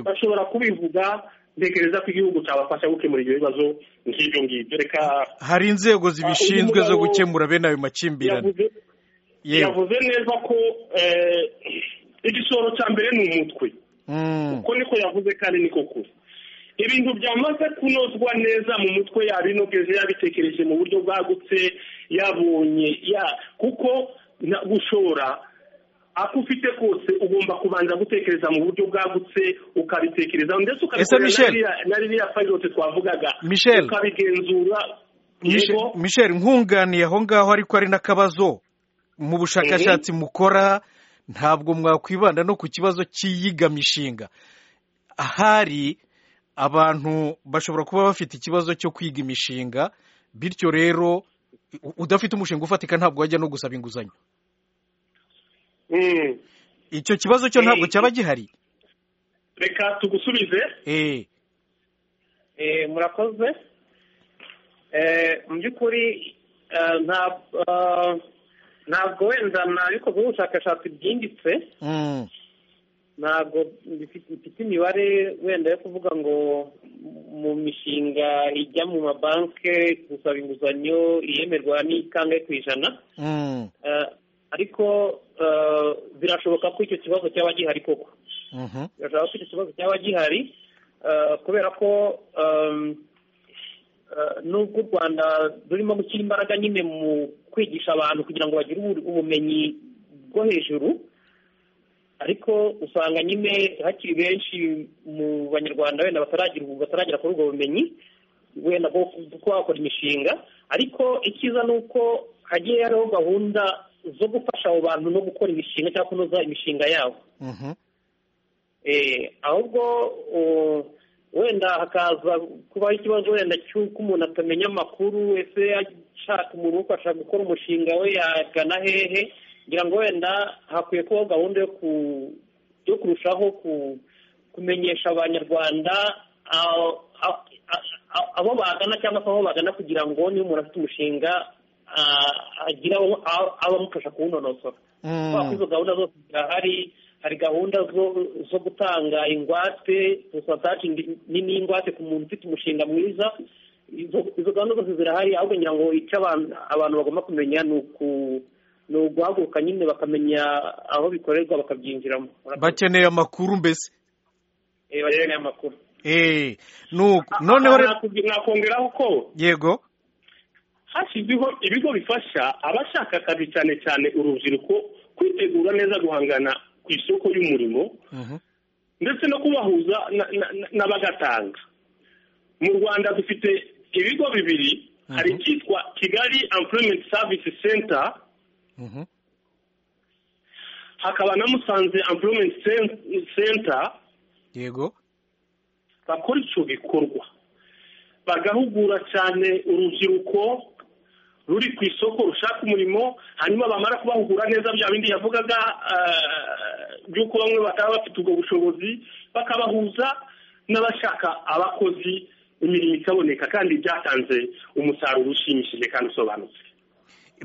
bashobora kubivuga ntekereza ko igihugu cyabafasha gukemura ibyo bibazo nk'ibyo ngibyo reka hari inzego zibishinzwe zo gukemura bene ayo makimbirane yavuze neza ko igishoro cya mbere ni umutwe uko niko yavuze kandi niko kure ibintu byamaze kunozwa neza mu mutwe yabinogeje yabitekereje mu buryo bwagutse yabonye ya kuko gushora ako ufite kose ugomba kubanza gutekereza mu buryo bwagutse ukabitekerezaho ndetse ukabikorera na ririya payilote twavugaga ukabigenzura michel nkunganiye aho ngaho ariko ari n'akabazo mu bushakashatsi mukora ntabwo mwakwibanda no ku kibazo cy'iyigamishinga ahari abantu bashobora kuba bafite ikibazo cyo kwiga imishinga bityo rero udafite umushinga ufatika ntabwo wajya no gusaba inguzanyo icyo kibazo cyo ntabwo cyaba gihari reka tugusubize murakoze mu by'ukuri ntabwo wenda nabikoze ubushakashatsi bwimbitse ntabwo bifite imibare wenda yo kuvuga ngo mu mishinga ijya mu mabanki gusaba inguzanyo iyemerwa n'ikangahe ku ijana ariko birashoboka ko icyo kibazo cyaba gihari koko birashoboka ko icyo kibazo cyaba gihari kubera ko nubwo u rwanda rurimo gushyira imbaraga nyine mu kwigisha abantu kugira ngo bagire ubu- ubumenyi bwo hejuru ariko usanga nyine hakiri benshi mu banyarwanda wenda bataragira ubu- bataragera kuri ubwo bumenyi wenda bwo kuko bakora imishinga ariko icyiza ni uko hagiye hariho gahunda zo gufasha abo bantu no gukora imishinga cyangwa kunoza imishinga yabo Mhm. Eh, ahubwo uh, wenda hakaza kubaho ikibazo wenda cy'uko umuntu atamenya amakuru ese ashaka umuntu umufasha gukora umushinga we yagana hehe ngira ngo wenda hakwiye kubaho gahunda yo ku yo kurushaho ku- kumenyesha abanyarwanda ah, ah, ah, abo bagana cyangwa se aho bagana kugira ngo niba umuntu afite umushinga ah, agire abo- abo- abamufasha kuwunonosora Mm. kubera ko izo gahunda zose zirahari hari gahunda zo- zo gutanga ingwate porosataje nini y'ingwate ku muntu ufite umushinga mwiza izo izo gahunda zose zirahari ahubwo ngira ngo icyo abantu abantu bagomba kumenya ni uku- ni uguhaguruka nyine bakamenya aho bikorerwa bakabyinjiramo Murakoze. bakeneye amakuru mbese Eh, bakeneye amakuru Eh, nuko noneho re- nakongeraho ko yego hashyizweho ibigo bifasha abashaka akazi cyane cyane urubyiruko kwitegura neza guhangana ku isoko y'umurimo Mhm. ndetse no kubahuza na- na- na- n'abagatanga mu rwanda dufite ibigo bibiri hari icyitwa kigali employment service center Mhm. hakaba na musanze employment Cen- center yego bakora icyo gikorwa bagahugura cyane urubyiruko ruri ku isoko rushaka umurimo hanyuma bamara kubahugura neza bya bindi yavugaga eh, by'uko bamwe bataba bafite ubwo bushobozi bakabahuza n'abashaka abakozi imirimo ikaboneka kandi byatanze umusaruro ushimishije kandi usobanutse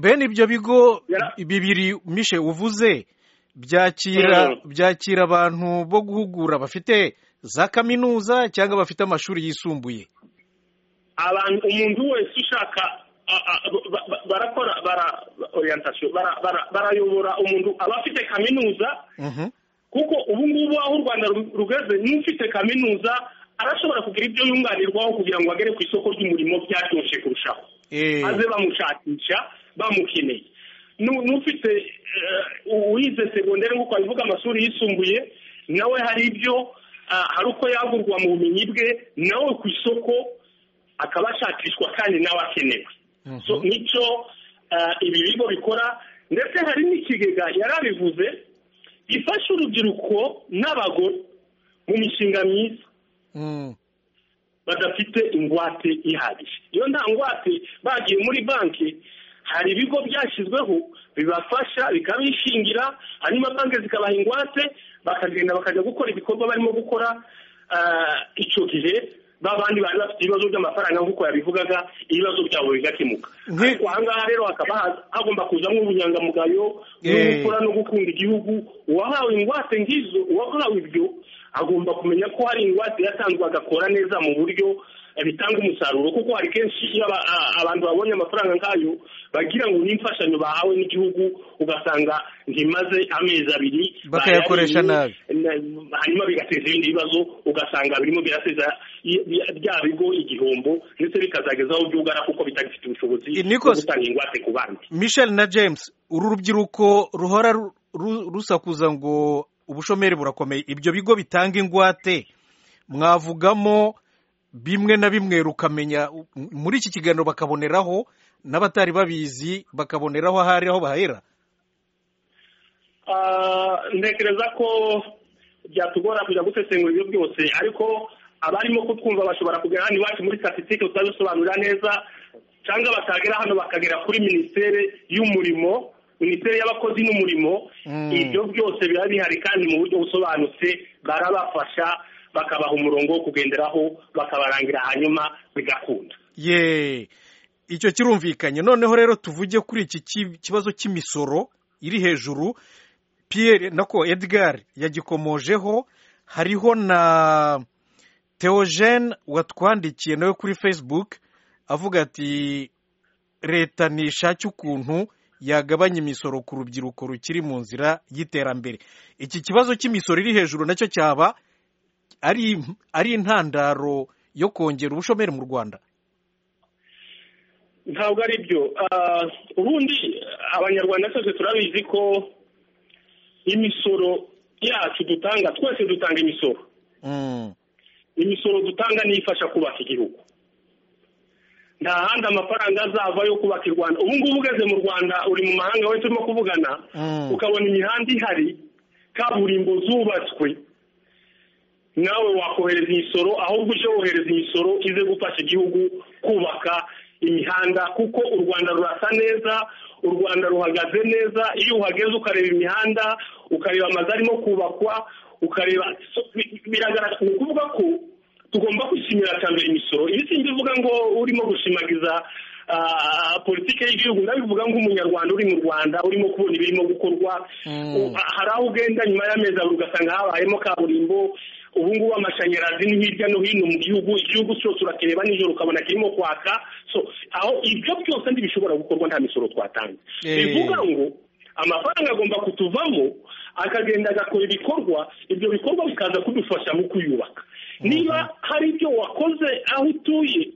bene ibyo bigo Yara- bibiri mishe uvuze byakira Mhm. byakira abantu bo guhugura bafite za kaminuza cyangwa bafite amashuri yisumbuye abantu umuntu wese ushaka a- a- ba- ba- barakora bara orientation bara- bara- barayobora umuntu aba afite kaminuza Mhm. kuko ubu ngubu aho u rwanda ru- rugeze n'ufite kaminuza arashobora kugira ibyo yunganirwaho kugira ngo agere ku isoko ry'umurimo byaryoshye kurushaho Eh, aze bamushakisha bamukeneye Nu- n'ufite eh, uwize segonderi nk'uko abivuga amashuri yisumbuye nawe hari ibyo ah, hari uko yagurwa mu bumenyi bwe nawe ku isoko akaba ashakishwa kandi nawe akenewe Mhm. So, nicyo ah, ibi bigo bikora ndetse hari n'ikigega yari abivuze gifasha urubyiruko n'abagore mu mishinga myiza Mm. badafite ingwate ihagije iyo nta ngwate bagiye muri banki hari ibigo byashyizweho bibafasha bikabishingira hanyuma banki zikabaha ingwate bakagenda bakajya gukora ibikorwa barimo gukora ah, icyo gihe ba bandi bari bafite ibibazo by'amafaranga nk'uko yabivugaga ibibazo byabo bigakemuka Nki- ariko ahangaha rero hakaba ha- hagomba kuzamo ubunyangamugayo n'ubupfura no gukunda igihugu uwahawe ingwate nk'izo uwahawe ibyo agomba kumenya ko hari ingwate yatanzwe agakora neza mu buryo eh, bitanga umusaruro kuko hari kenshi iyo aba- a- abantu babonye amafaranga nk'ayo bagira ngo ni imfashanyo bahawe n'igihugu ugasanga ntimaze amezi abiri Bakayakoresha bayariye, na- hanyuma bigateza ibindi bibazo ugasanga birimo birateza i- bya- bya bigo igihombo ndetse bikazageza aho byugara kuko bitagifite ubushobozi Eh, bwo Nicolas- gutanga ingwate ku bandi michel na james uru rubyiruko ruhora ru- ru- rusakuza ngo ubushomeri burakomeye ibyo bigo bitanga ingwate mwavugamo bimwe na bimwe rukamenya muri iki kiganiro bakaboneraho n'abatari babizi bakaboneraho ahari aho bahera Ah, ntekereza ko byatugora kujya gusesengura ibyo byose ariko abarimo kutwumva bashobora kugera hano iwacu muri statisitike tutabisobanurira neza cyangwa bakagera hano bakagera kuri minisiteri y'umurimo minisiteri y'abakozi n'umurimo Mm. ibyo byose biba bihari kandi mu buryo busobanutse barabafasha bakabaha umurongo wo kugenderaho bakabarangira hanyuma bigakunda ye icyo kirumvikanye noneho rero tuvuge kuri iki ki- kibazo cy'imisoro iri hejuru pierre nako edgar yagikomojeho hariho na theogene watwandikiye nawe kuri facebook avuga ati leta nishake ukuntu yagabanya imisoro ku rubyiruko rukiri mu nzira y'iterambere iki kibazo cy'imisoro iri hejuru nacyo cyaba ari ari intandaro yo kongera ubushomeri mu rwanda ntabwo ari byo ubundi abanyarwanda twese turabizi ko imisoro yacu dutanga twese dutanga imisoro imisoro dutanga nifasha kubaka igihugu nta handi amafaranga azava yo kubaka i rwanda ubu ngubu ugeze mu rwanda uri mu mahanga we turimo kuvugana ukabona imihanda ihari kaburimbo zubatswe nawe wakohereza imisoro ahubwo uje wohereza imisoro ize gufasha igihugu kubaka imihanda kuko u rwanda rurasa neza u rwanda ruhagaze neza iyo uhageze ukareba imihanda ukareba amazu arimo kubakwa ukareba so- bi- biragaragara ni ukuvuga ko tugomba kwishimira cya mbere imisoro ibi si mbivuga ngo urimo gushimagiza ah, politiki y'igihugu ndabivuga nk'umunyarwanda uri mu rwanda urimo kubona ibirimo gukorwa U- hari aho ugenda nyuma y'amezi abiri ugasanga habayemo kaburimbo ubu ngubu amashanyarazi ni hirya no hino mu gihugu igihugu cyose urakireba nijoro ukabona kirimo kwaka so aho ibyo byose ntibishobora gukorwa nta misoro twatanze Eh. bivuga ngo amafaranga agomba kutuvamo akagenda agakora ibikorwa ibyo bikorwa bikaza kudufasha mu kuyubaka niba hari ibyo wakoze aho utuye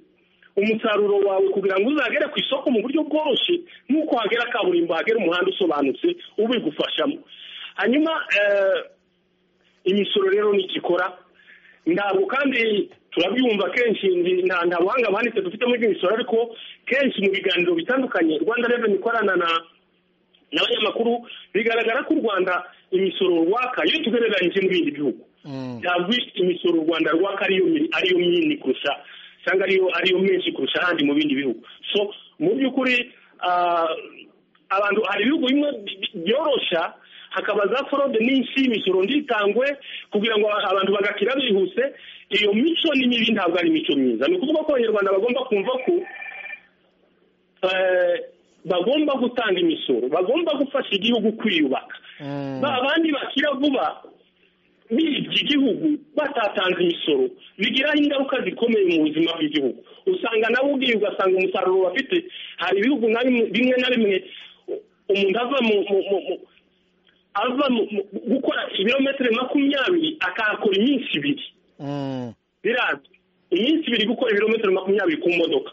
umusaruro wawe kugira ngo uzagere ku isoko mu buryo bworoshye nk'uko hagera kaburimbo hagera umuhanda usobanutse ubigufashamo hanyuma eh, imisoro rero ntikikora ntabwo kandi turabyumva kenshi ndi- nta nta buhanga buhanitse dufite muri imisoro ariko kenshi mu biganiro bitandukanye rwanda reveni ikorana na n'abanyamakuru bigaragara ko u rwanda imisoro rwaka iyo tugereranyije n'ibindi bihugu ntabwo imisoro u rwanda rwaka ariyo mi- ariyo minini kurusha cyangwa ariyo ariyo menshi kurusha ahandi mu bindi bihugu so mu by'ukuri ah, abantu hari ibihugu bimwe bi- bi- byorosha hakaba za forode nyinshi imisoro nditangwe kugira ngo abantu bagakira bihuse iyo mico ni mibi ntabwo ari imico myiza ni ukuvuga ko abanyarwanda bagomba kumva ko eh, bagomba gutanga imisoro bagomba gufasha igihugu kwiyubaka ba bandi bakira vuba bibye igihugu batatanze imisoro bigiraho ingaruka zikomeye mu buzima bw'igihugu usanga nawe ubwiye ugasanga umusaruro bafite hari ibihugu na bimwe bimwe na bimwe u- umuntu ava mu mu- mu- mu- ava mu- mu- gukora ibirometero makumyabiri akahakora iminsi ibiri birazwi iminsi ibiri gukora ibirometero makumyabiri ku modoka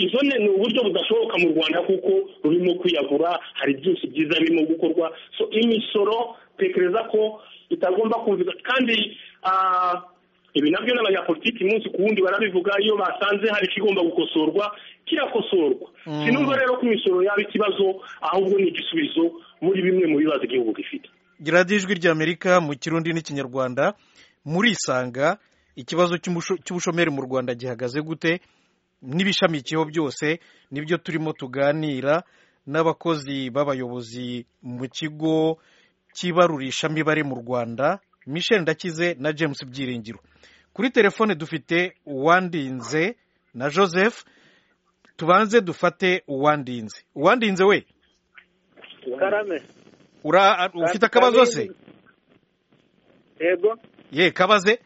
izo ni ni uburyo budashoboka mu rwanda kuko rurimo kwiyagura hari byinshi byiza birimo gukorwa so imisoro tekereza ko itagomba kumvika kandi ah, ibi nabyo n'abanyapolitiki umunsi ku wundi barabivuga iyo basanze hari ikigomba gukosorwa kirakosorwa sinumva rero ko imisoro yaba ikibazo ahubwo ni igisubizo muri bimwe mu bibazo igihugu gifite radiyo ijwi ry'amerika mu kirundi n'ikinyarwanda murisanga ikibazo cy'umusho- cy'ubushomeri mu rwanda gihagaze gute n'ibishamikiyeho byose nibyo turimo tuganira n'abakozi b'abayobozi mu kigo cy'ibarurishamibare mu rwanda michel ndakize na james byiringiro kuri telefone dufite uwandinze na joseph tubanze dufate uwandinze uwandinze we karame ura ufite akabazo se yego ye kabaze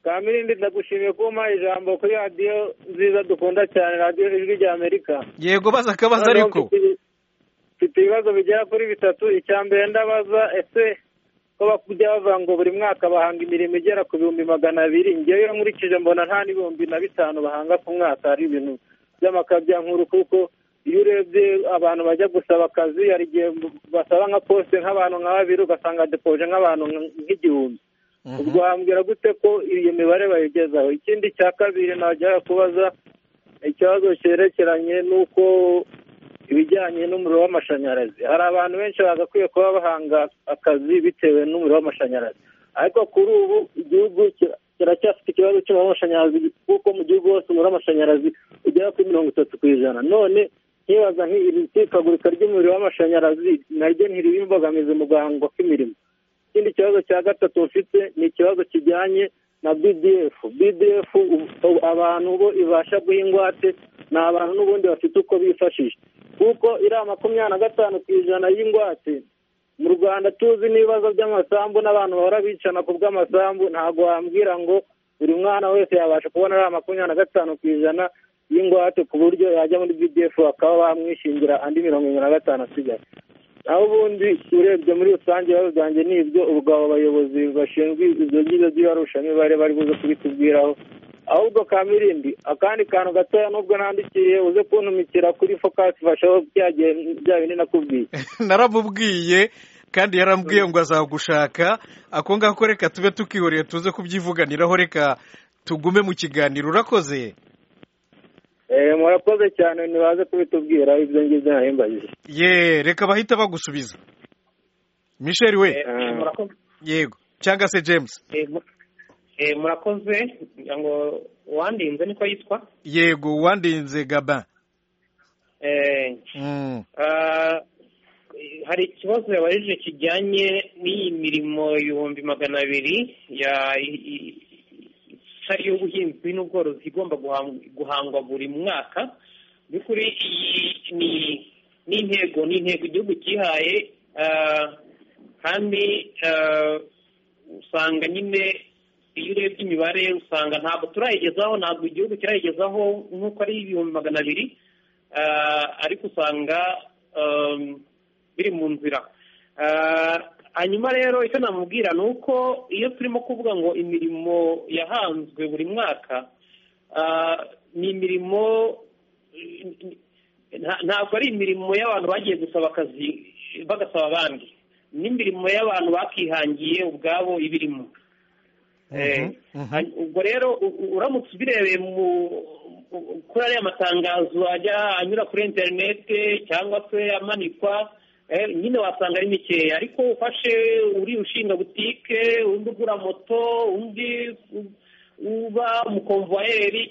kamirindi ndagushimiye ko umpaye ijambo kuri radiyo nziza dukunda cyane radiyo ijwi rya amerika yego baza akabazo Noneho ariko mfite- mfite ibibazo bigera kuri bitatu icya mbere ndabaza ese ko bakujya bavuga ngo buri mwaka bahanga imirimo igera ku bihumbi magana abiri ngewe nkurikije mbona nta n'ibihumbi na bitanu bahanga ku mwaka hari ibintu by'amakabya nkuru kuko iyo urebye abantu bajya gusaba akazi hari igihe basaba nka posite nk'abantu nka babiri ugasanga depoje nk'abantu nk- nk'igihumbi ubwo wambwira gute ko iyo mibare bayigezaho ikindi cya kabiri najyaga kubaza ikibazo cyerekeranye n'uko ibijyanye n'umuriro w'amashanyarazi hari abantu benshi bagakwiye kuba bahanga akazi bitewe n'umuriro w'amashanyarazi ariko kuri ubu igihugu kira- kiracyafite ikibazo cy'umuriro w'amashanyarazi kuko mu gihugu hose umuriro w'amashanyarazi ugera kuri mirongo itatu ku ijana none nkibaza nk'iri tikagurika ry'umuriro w'amashanyarazi naryo ntiriba imbogamizi mu guhangwa kw'imirimo ikindi kibazo cya gatatu mfite ni ikibazo kijyanye na BDF BDF ubu- ubu abantu bo ibasha guha ingwate ni abantu n'ubundi bafite uko bifashisha kuko iriya makumyabiri na gatanu ku ijana y'ingwate mu rwanda tuzi n'ibibazo by'amasambu n'abantu bahora bicana ku bw'amasambu ntabwo wambwira ngo buri mwana wese yabasha kubona iriya makumyabiri na gatanu ku ijana y'ingwate ku buryo yajya muri BDF bakaba bamwishingira andi mirongo irindwi na gatanu asigaye naho ubundi urebye muri rusange ibibazo byanjye ni ibyo ubwo abo bayobozi bashinzwe ibyo byiza by'ibarushamibare bari buze kubitubwiraho ahubwo ka mirindi akandi kantu gatoya nubwo nandikiye uze kuntumikira kuri fokasi bashobora byagiye bya bindi nakubwiye naramubwiye kandi yarambwiye ngo azagushaka ako ngako reka tube tukihoreye tuze kubyivuganiraho reka tugume mu kiganiro urakoze murakoze cyane ntibaze kubitubwira ibyo ngibyo narimbagije ye reka bahita bagusubiza misheli we Ah. murakoze yego cyangwa se james Eh, mu- eh, murakoze ngira ngo uwandinze niko yitwa yego uwandinze gaba Eh, Mm. ah, hari ikibazo yabajije kijyanye n'iyi mirimo ibihumbi magana abiri ya i- i- itari y'ubuhinzi n'ubworozi igomba guhang- guhangwa buri mwaka mu by'ukuri iyi ni ni intego ni intego igihugu cyihaye ah, kandi ah, usanga nyine iyo urebye imibare usanga ntabwo turayigezaho ntabwo igihugu kirayigezaho nk'uko ari ibihumbi magana abiri Ah, ariko usanga um, biri mu nzira Ah, hanyuma rero icyo namubwira ni uko iyo turimo kuvuga ngo imirimo yahanzwe buri mwaka ah, ni imirimo nta- ntabwo ari imirimo y'abantu bagiye gusaba akazi bagasaba abandi n'imirimo y'abantu bakihangiye ubwabo ibirimo Eh, hany- ubwo rero u- u- uramutse ubirebeye mu u- kuri ariya matangazo ajya anyura kuri interinete cyangwa se amanikwa eh, nyine wasanga ari mikeya ariko ufashe uri ushinga butike undi ugura moto undi u- uba umukomvuwayeri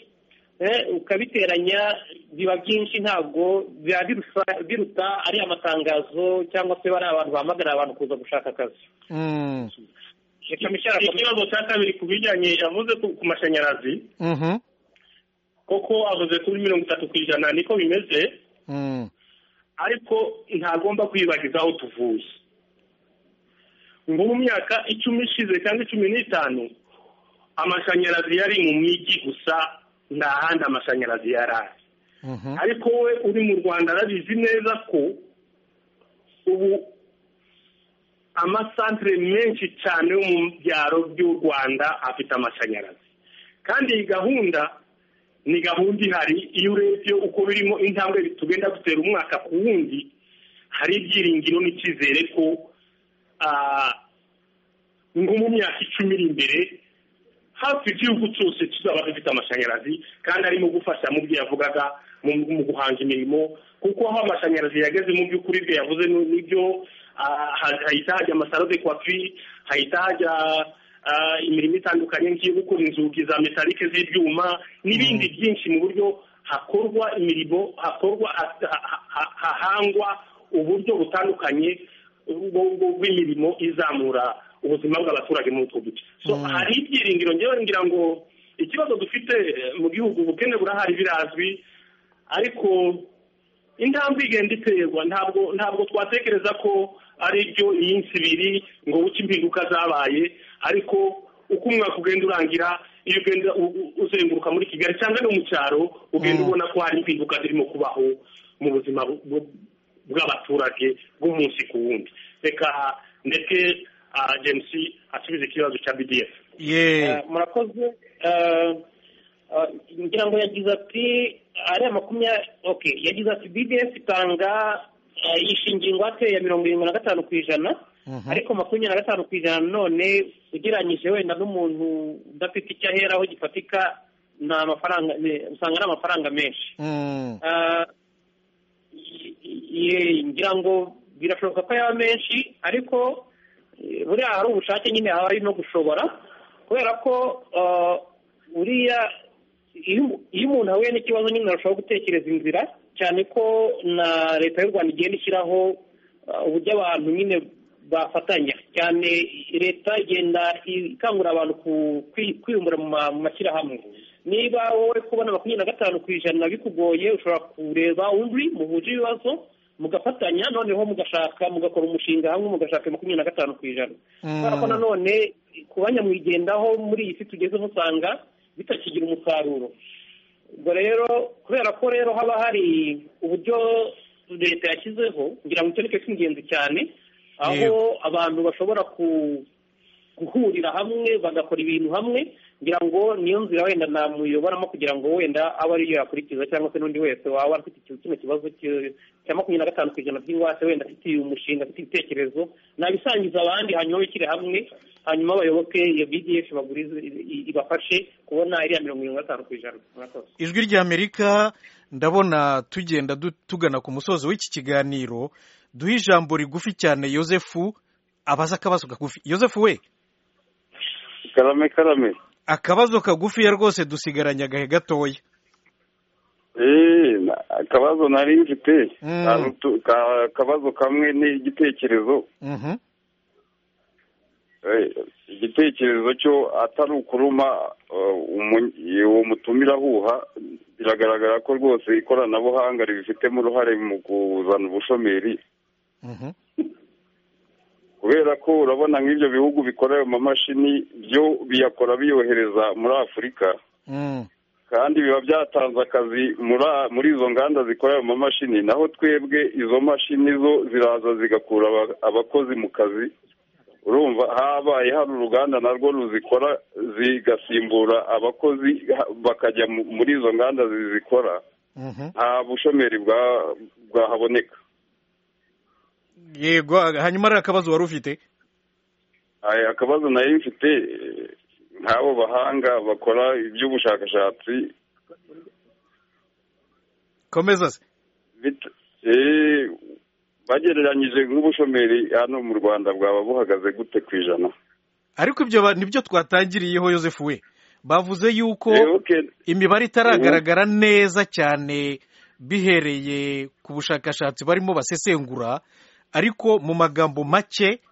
eh, ukabiteranya biba byinshi ntabwo biba birusa- biruta ariya matangazo cyangwa se bariya abantu bahamagarira abantu kuza gushaka akazi Mm. reka Michel akomeze. ikibazo cya kabiri ku bijyanye yavuze ku ku mashanyarazi Mhm. koko avuze kuri mirongo itatu ku ijana niko bimeze Mm. ariko ntagomba kwibagiza aho tuvuye ngo mu myaka icumi ishize cyangwa icumi n'itanu amashanyarazi yari mu mijyi gusa nta handi amashanyarazi yari ari Mhm. ariko we uri mu rwanda arabizi neza ko ubu amasantere menshi cyane yo mu byaro by'u rwanda afite amashanyarazi kandi iyi gahunda ni gahunda ihari iyo urebye uko birimo intambwe tugenda dutera umwaka ku wundi hari ibyiringiro n'icyizere ko ah, ngo mu myaka icumi iri imbere hafi igihugu cyose kizaba gifite amashanyarazi kandi arimo gufasha mu byo yavugaga mu mu guhanga imirimo kuko aho amashanyarazi yageze mu by'ukuri bwe yavuze ni- nibyo ah, ha- hahita hajya amasaro de kwafi hahita hajya ah, imirimo itandukanye nk'iyo gukora inzugi za metalike z'ibyuma n'ibindi byinshi mu buryo hakorwa imirimo hakorwa ha- ha- ha- hahangwa uburyo butandukanye bwo- bwo- bw'imirimo izamura ubuzima bw'abaturage muri utwo duce so hari ibyiringiro ngewe ngira ngo ikibazo dufite eh, mu gihugu ubukene burahari birazwi ariko intambwe igenda iterwa ntabwo ntabwo twatekereza ko ari byo iminsi ibiri ngo buke impinduka zabaye ariko uko umwaka ugenda urangira iyo ugenda u- u- uzenguruka muri kigali cyangwa no mu cyaro ugenda ubona ko hari impinduka zirimo kubaho mu buzima bu- bu- bw'abaturage bw'umunsi ku wundi reka ndeke ah, james asubize ikibazo cya bdf ye Eh, murakoze Eh, eh, ngira ngo yagize ati ariya makumyabiri okay yagize ati bds itanga eh, yishe ingingo ate ya mirongo irindwi na gatanu ku ijana Mhm. ariko makumyabiri na gatanu ku ijana none ugereranyije wenda n'umuntu udafite icyo aheraho gifatika ni amafaranga ni- usanga ari amafaranga menshi Mm. Ah, i- i- ngira ngo birashoboka ko yaba menshi ariko eh, buriya hari ubushake nyine haba hari no gushobora kubera ko ah, buriya iyo umu- iyo umuntu ahuye n'ikibazo nyine arashobora gutekereza inzira cyane ko na leta y'u rwanda igenda ishyiraho ah, uburyo abantu nyine bafatanya cyane leta igenda ikangurira abantu ku- kwi- kwiyungura mu ma- mu mashyirahamwe niba wowe kubona makumyabiri na gatanu ku ijana bikugoye ushobora kureba undi muhuje ibibazo mugafatanya noneho mugashaka mugakora umushinga hamwe mugashaka makumyabiri na gatanu ku ijana kubera ko nanone ku banyamwigendaho muri iyi si tugezemo usanga bitakigira umusaruro ubwo rero kubera ko rero haba hari uburyo leta yashyizeho ngira ngo icyo ni cyo cy'ingenzi cyane aho Yego. abantu bashobora ku guhurira hamwe bagakora ibintu hamwe ngira ngo niyo nzira wenda namuyoboramo kugira ngo wenda abe ariyo yakurikiza cyangwa se n'undi wese waba afite iki- kino kibazo cy- cya makumyabiri na gatanu ku ijana by'ingwate wenda afite umushinga afite ibitekerezo nabisangiza abandi hanyuma bishyire hamwe hanyuma abayoboke iyo bdf bagurize i- ibafashe kubona iriya mirongo irindwi na gatanu ku ijana murakoze ijwi ry'amerika ndabona tugenda du- tugana ku musozo w'iki kiganiro duhe ijambo rigufi cyane yosefu abaza akabazo kagufi yosefu we karame karame akabazo kagufiya rwose dusigaranye agahe gatoya eee na- akabazo nari mfite Mm. Ka- tu- ka- akabazo kamwe ni igitekerezo Mhm. Eh, igitekerezo cyo atari ukuruma eh, umu- uwo mutumira ahuha biragaragara ko rwose ikoranabuhanga ribifitemo uruhare mu kuzana ubushomeri Mhm. kubera ko urabona nk'ibyo bihugu bikora ayo mamashini byo biyakora biyohereza muri afurika Mm. kandi biba byatanze akazi muri muri izo nganda zikora ayo mamashini naho twebwe izo mashini zo ziraza zigakura aba- abakozi mu kazi urumva habaye hari uruganda narwo ruzikora zigasimbura abakozi ha- bakajya mu- muri izo nganda zizikora Mhm. nta bushomeri bwa- bwahaboneka yego hanyuma ari akabazo wari ufite Aya, akabazo nari mfite eh, nk'abo bahanga bakora iby'ubushakashatsi komeza se bit- eh, bagereranyije nk'ubushomeri hano mu rwanda bwaba buhagaze gute ku ijana ariko ibyo ba- nibyo twatangiriyeho yosefu we bavuze yuko Eh, okay. imibare itaragaragara neza cyane bihereye ku bushakashatsi barimo basesengura ariko mu magambo make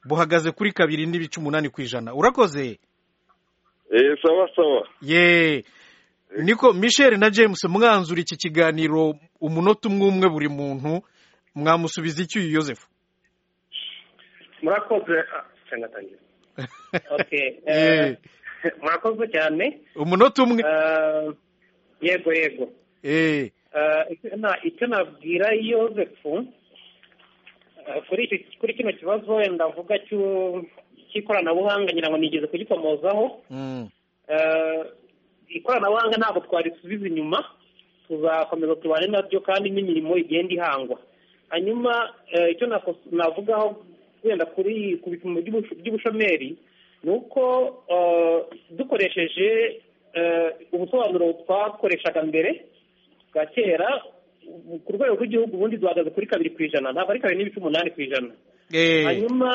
buhagaze kuri kabiri n'ibice umunani ku ijana urakoze Eh, sawa sawa ye niko michel na james mwanzura iki kiganiro umunota umwe umwe buri muntu mwamusubiza icyo uyu yosefu murakoze ah, cyangwa atangira okay Eh. eh, murakoze cyane umunota umwe Eh, yego yego Eh, Eh, icyo na- icyo nabwira yosefu eh, kuri icyo kuri kino kibazo wenda avuga cy'u- cy'ikoranabuhanga ngira ngo nigeze kugikomozaho mm, Eh, ikoranabuhanga ntabwo twarisubiza inyuma tuzakomeza tubane naryo kandi n'imirimo igenda ihangwa hanyuma eh, icyo nakos- navugaho wenda kuri ku bipimo by'ubush- by'ubushomeri ni uko eh, dukoresheje eh, ubusobanuro twakoreshaga mbere bwa kera ku rwego rw'igihugu ubundi duhagaze kuri kabiri ku ijana ntabwo ari kabiri n'ibice umunani ku ijana eh, hanyuma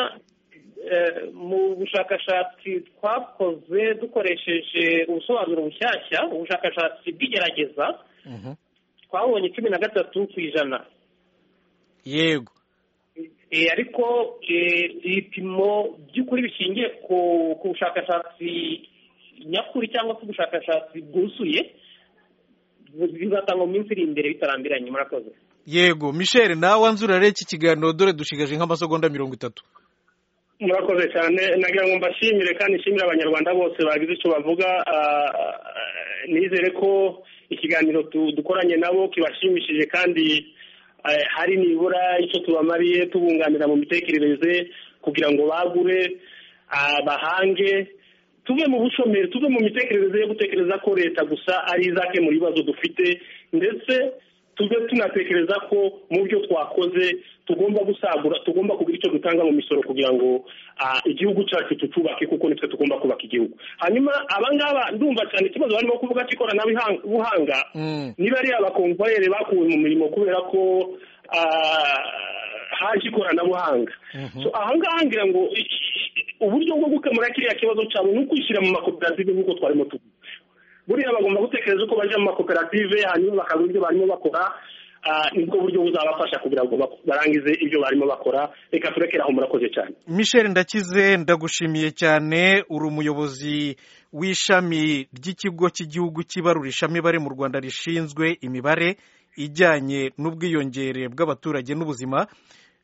eh, mu bushakashatsi twakoze dukoresheje ubusobanuro bushyashya ubushakashatsi bw'igerageza mhm, twabonye cumi na gatatu ku ijana yego Eh, ariko eh, ibipimo by'ukuri bishingiye ku ku bushakashatsi nyakuri cyangwa se ubushakashatsi bwuzuye bu- bizatangwa mu minsi iri imbere bitarambiranye murakoze yego michel nawe anzurare iki kiganiro dore dushigaje nk'amasegonda mirongo itatu murakoze cyane nagira ngo mbashimire kandi nshimire abanyarwanda bose bagize icyo bavuga ah, nizere ko ikiganiro tu- dukoranye nabo kibashimishije kandi eh, hari nibura icyo tubamariye tubunganira mu mitekerereze kugira ngo bagure ah, bahange tuve mu bushomeri tuve mu mitekerereze yo gutekereza ko leta gusa ari izakemura ibibazo dufite ndetse tube tunatekereza ko mu byo twakoze tugomba gusagura tugomba kugira icyo dutanga mu misoro kugira ngo ah, igihugu cyacu tucubake kuko nitwe tugomba kubaka igihugu hanyuma abangaba ndumva cyane ikibazo barimo kuvuga cy'ikoranabuhanga Mm. niba ari abakomvayeri bakuwe mu mirimo kubera ko ah, haje ikoranabuhanga So, ahangaha ngira ngo i- i- uburyo bwo gukemura kiriya kibazo cyabo ni ukwishyira mu makoperative nk'uko twarimo tuvuga buriya bagomba gutekereza uko bajya mu makoperative hanyuma bakabona ibyo barimo bakora ah, nibwo buryo buzabafasha kugira ngo bak- barangize ibyo barimo bakora reka turekere aho murakoze cyane michel ndakize ndagushimiye cyane uri umuyobozi w'ishami ry'ikigo cy'igihugu cy'ibarurisha imibare mu rwanda rishinzwe imibare ijyanye n'ubwiyongere bw'abaturage n'ubuzima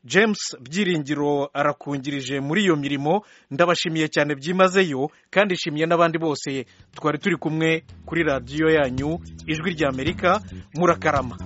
james byiringiro arakungirije muri iyo mirimo ndabashimiye cyane byimazeyo kandi nshimiye n'abandi bose twari turi kumwe kuri radiyo yanyu ijwi ry'amerika murakarama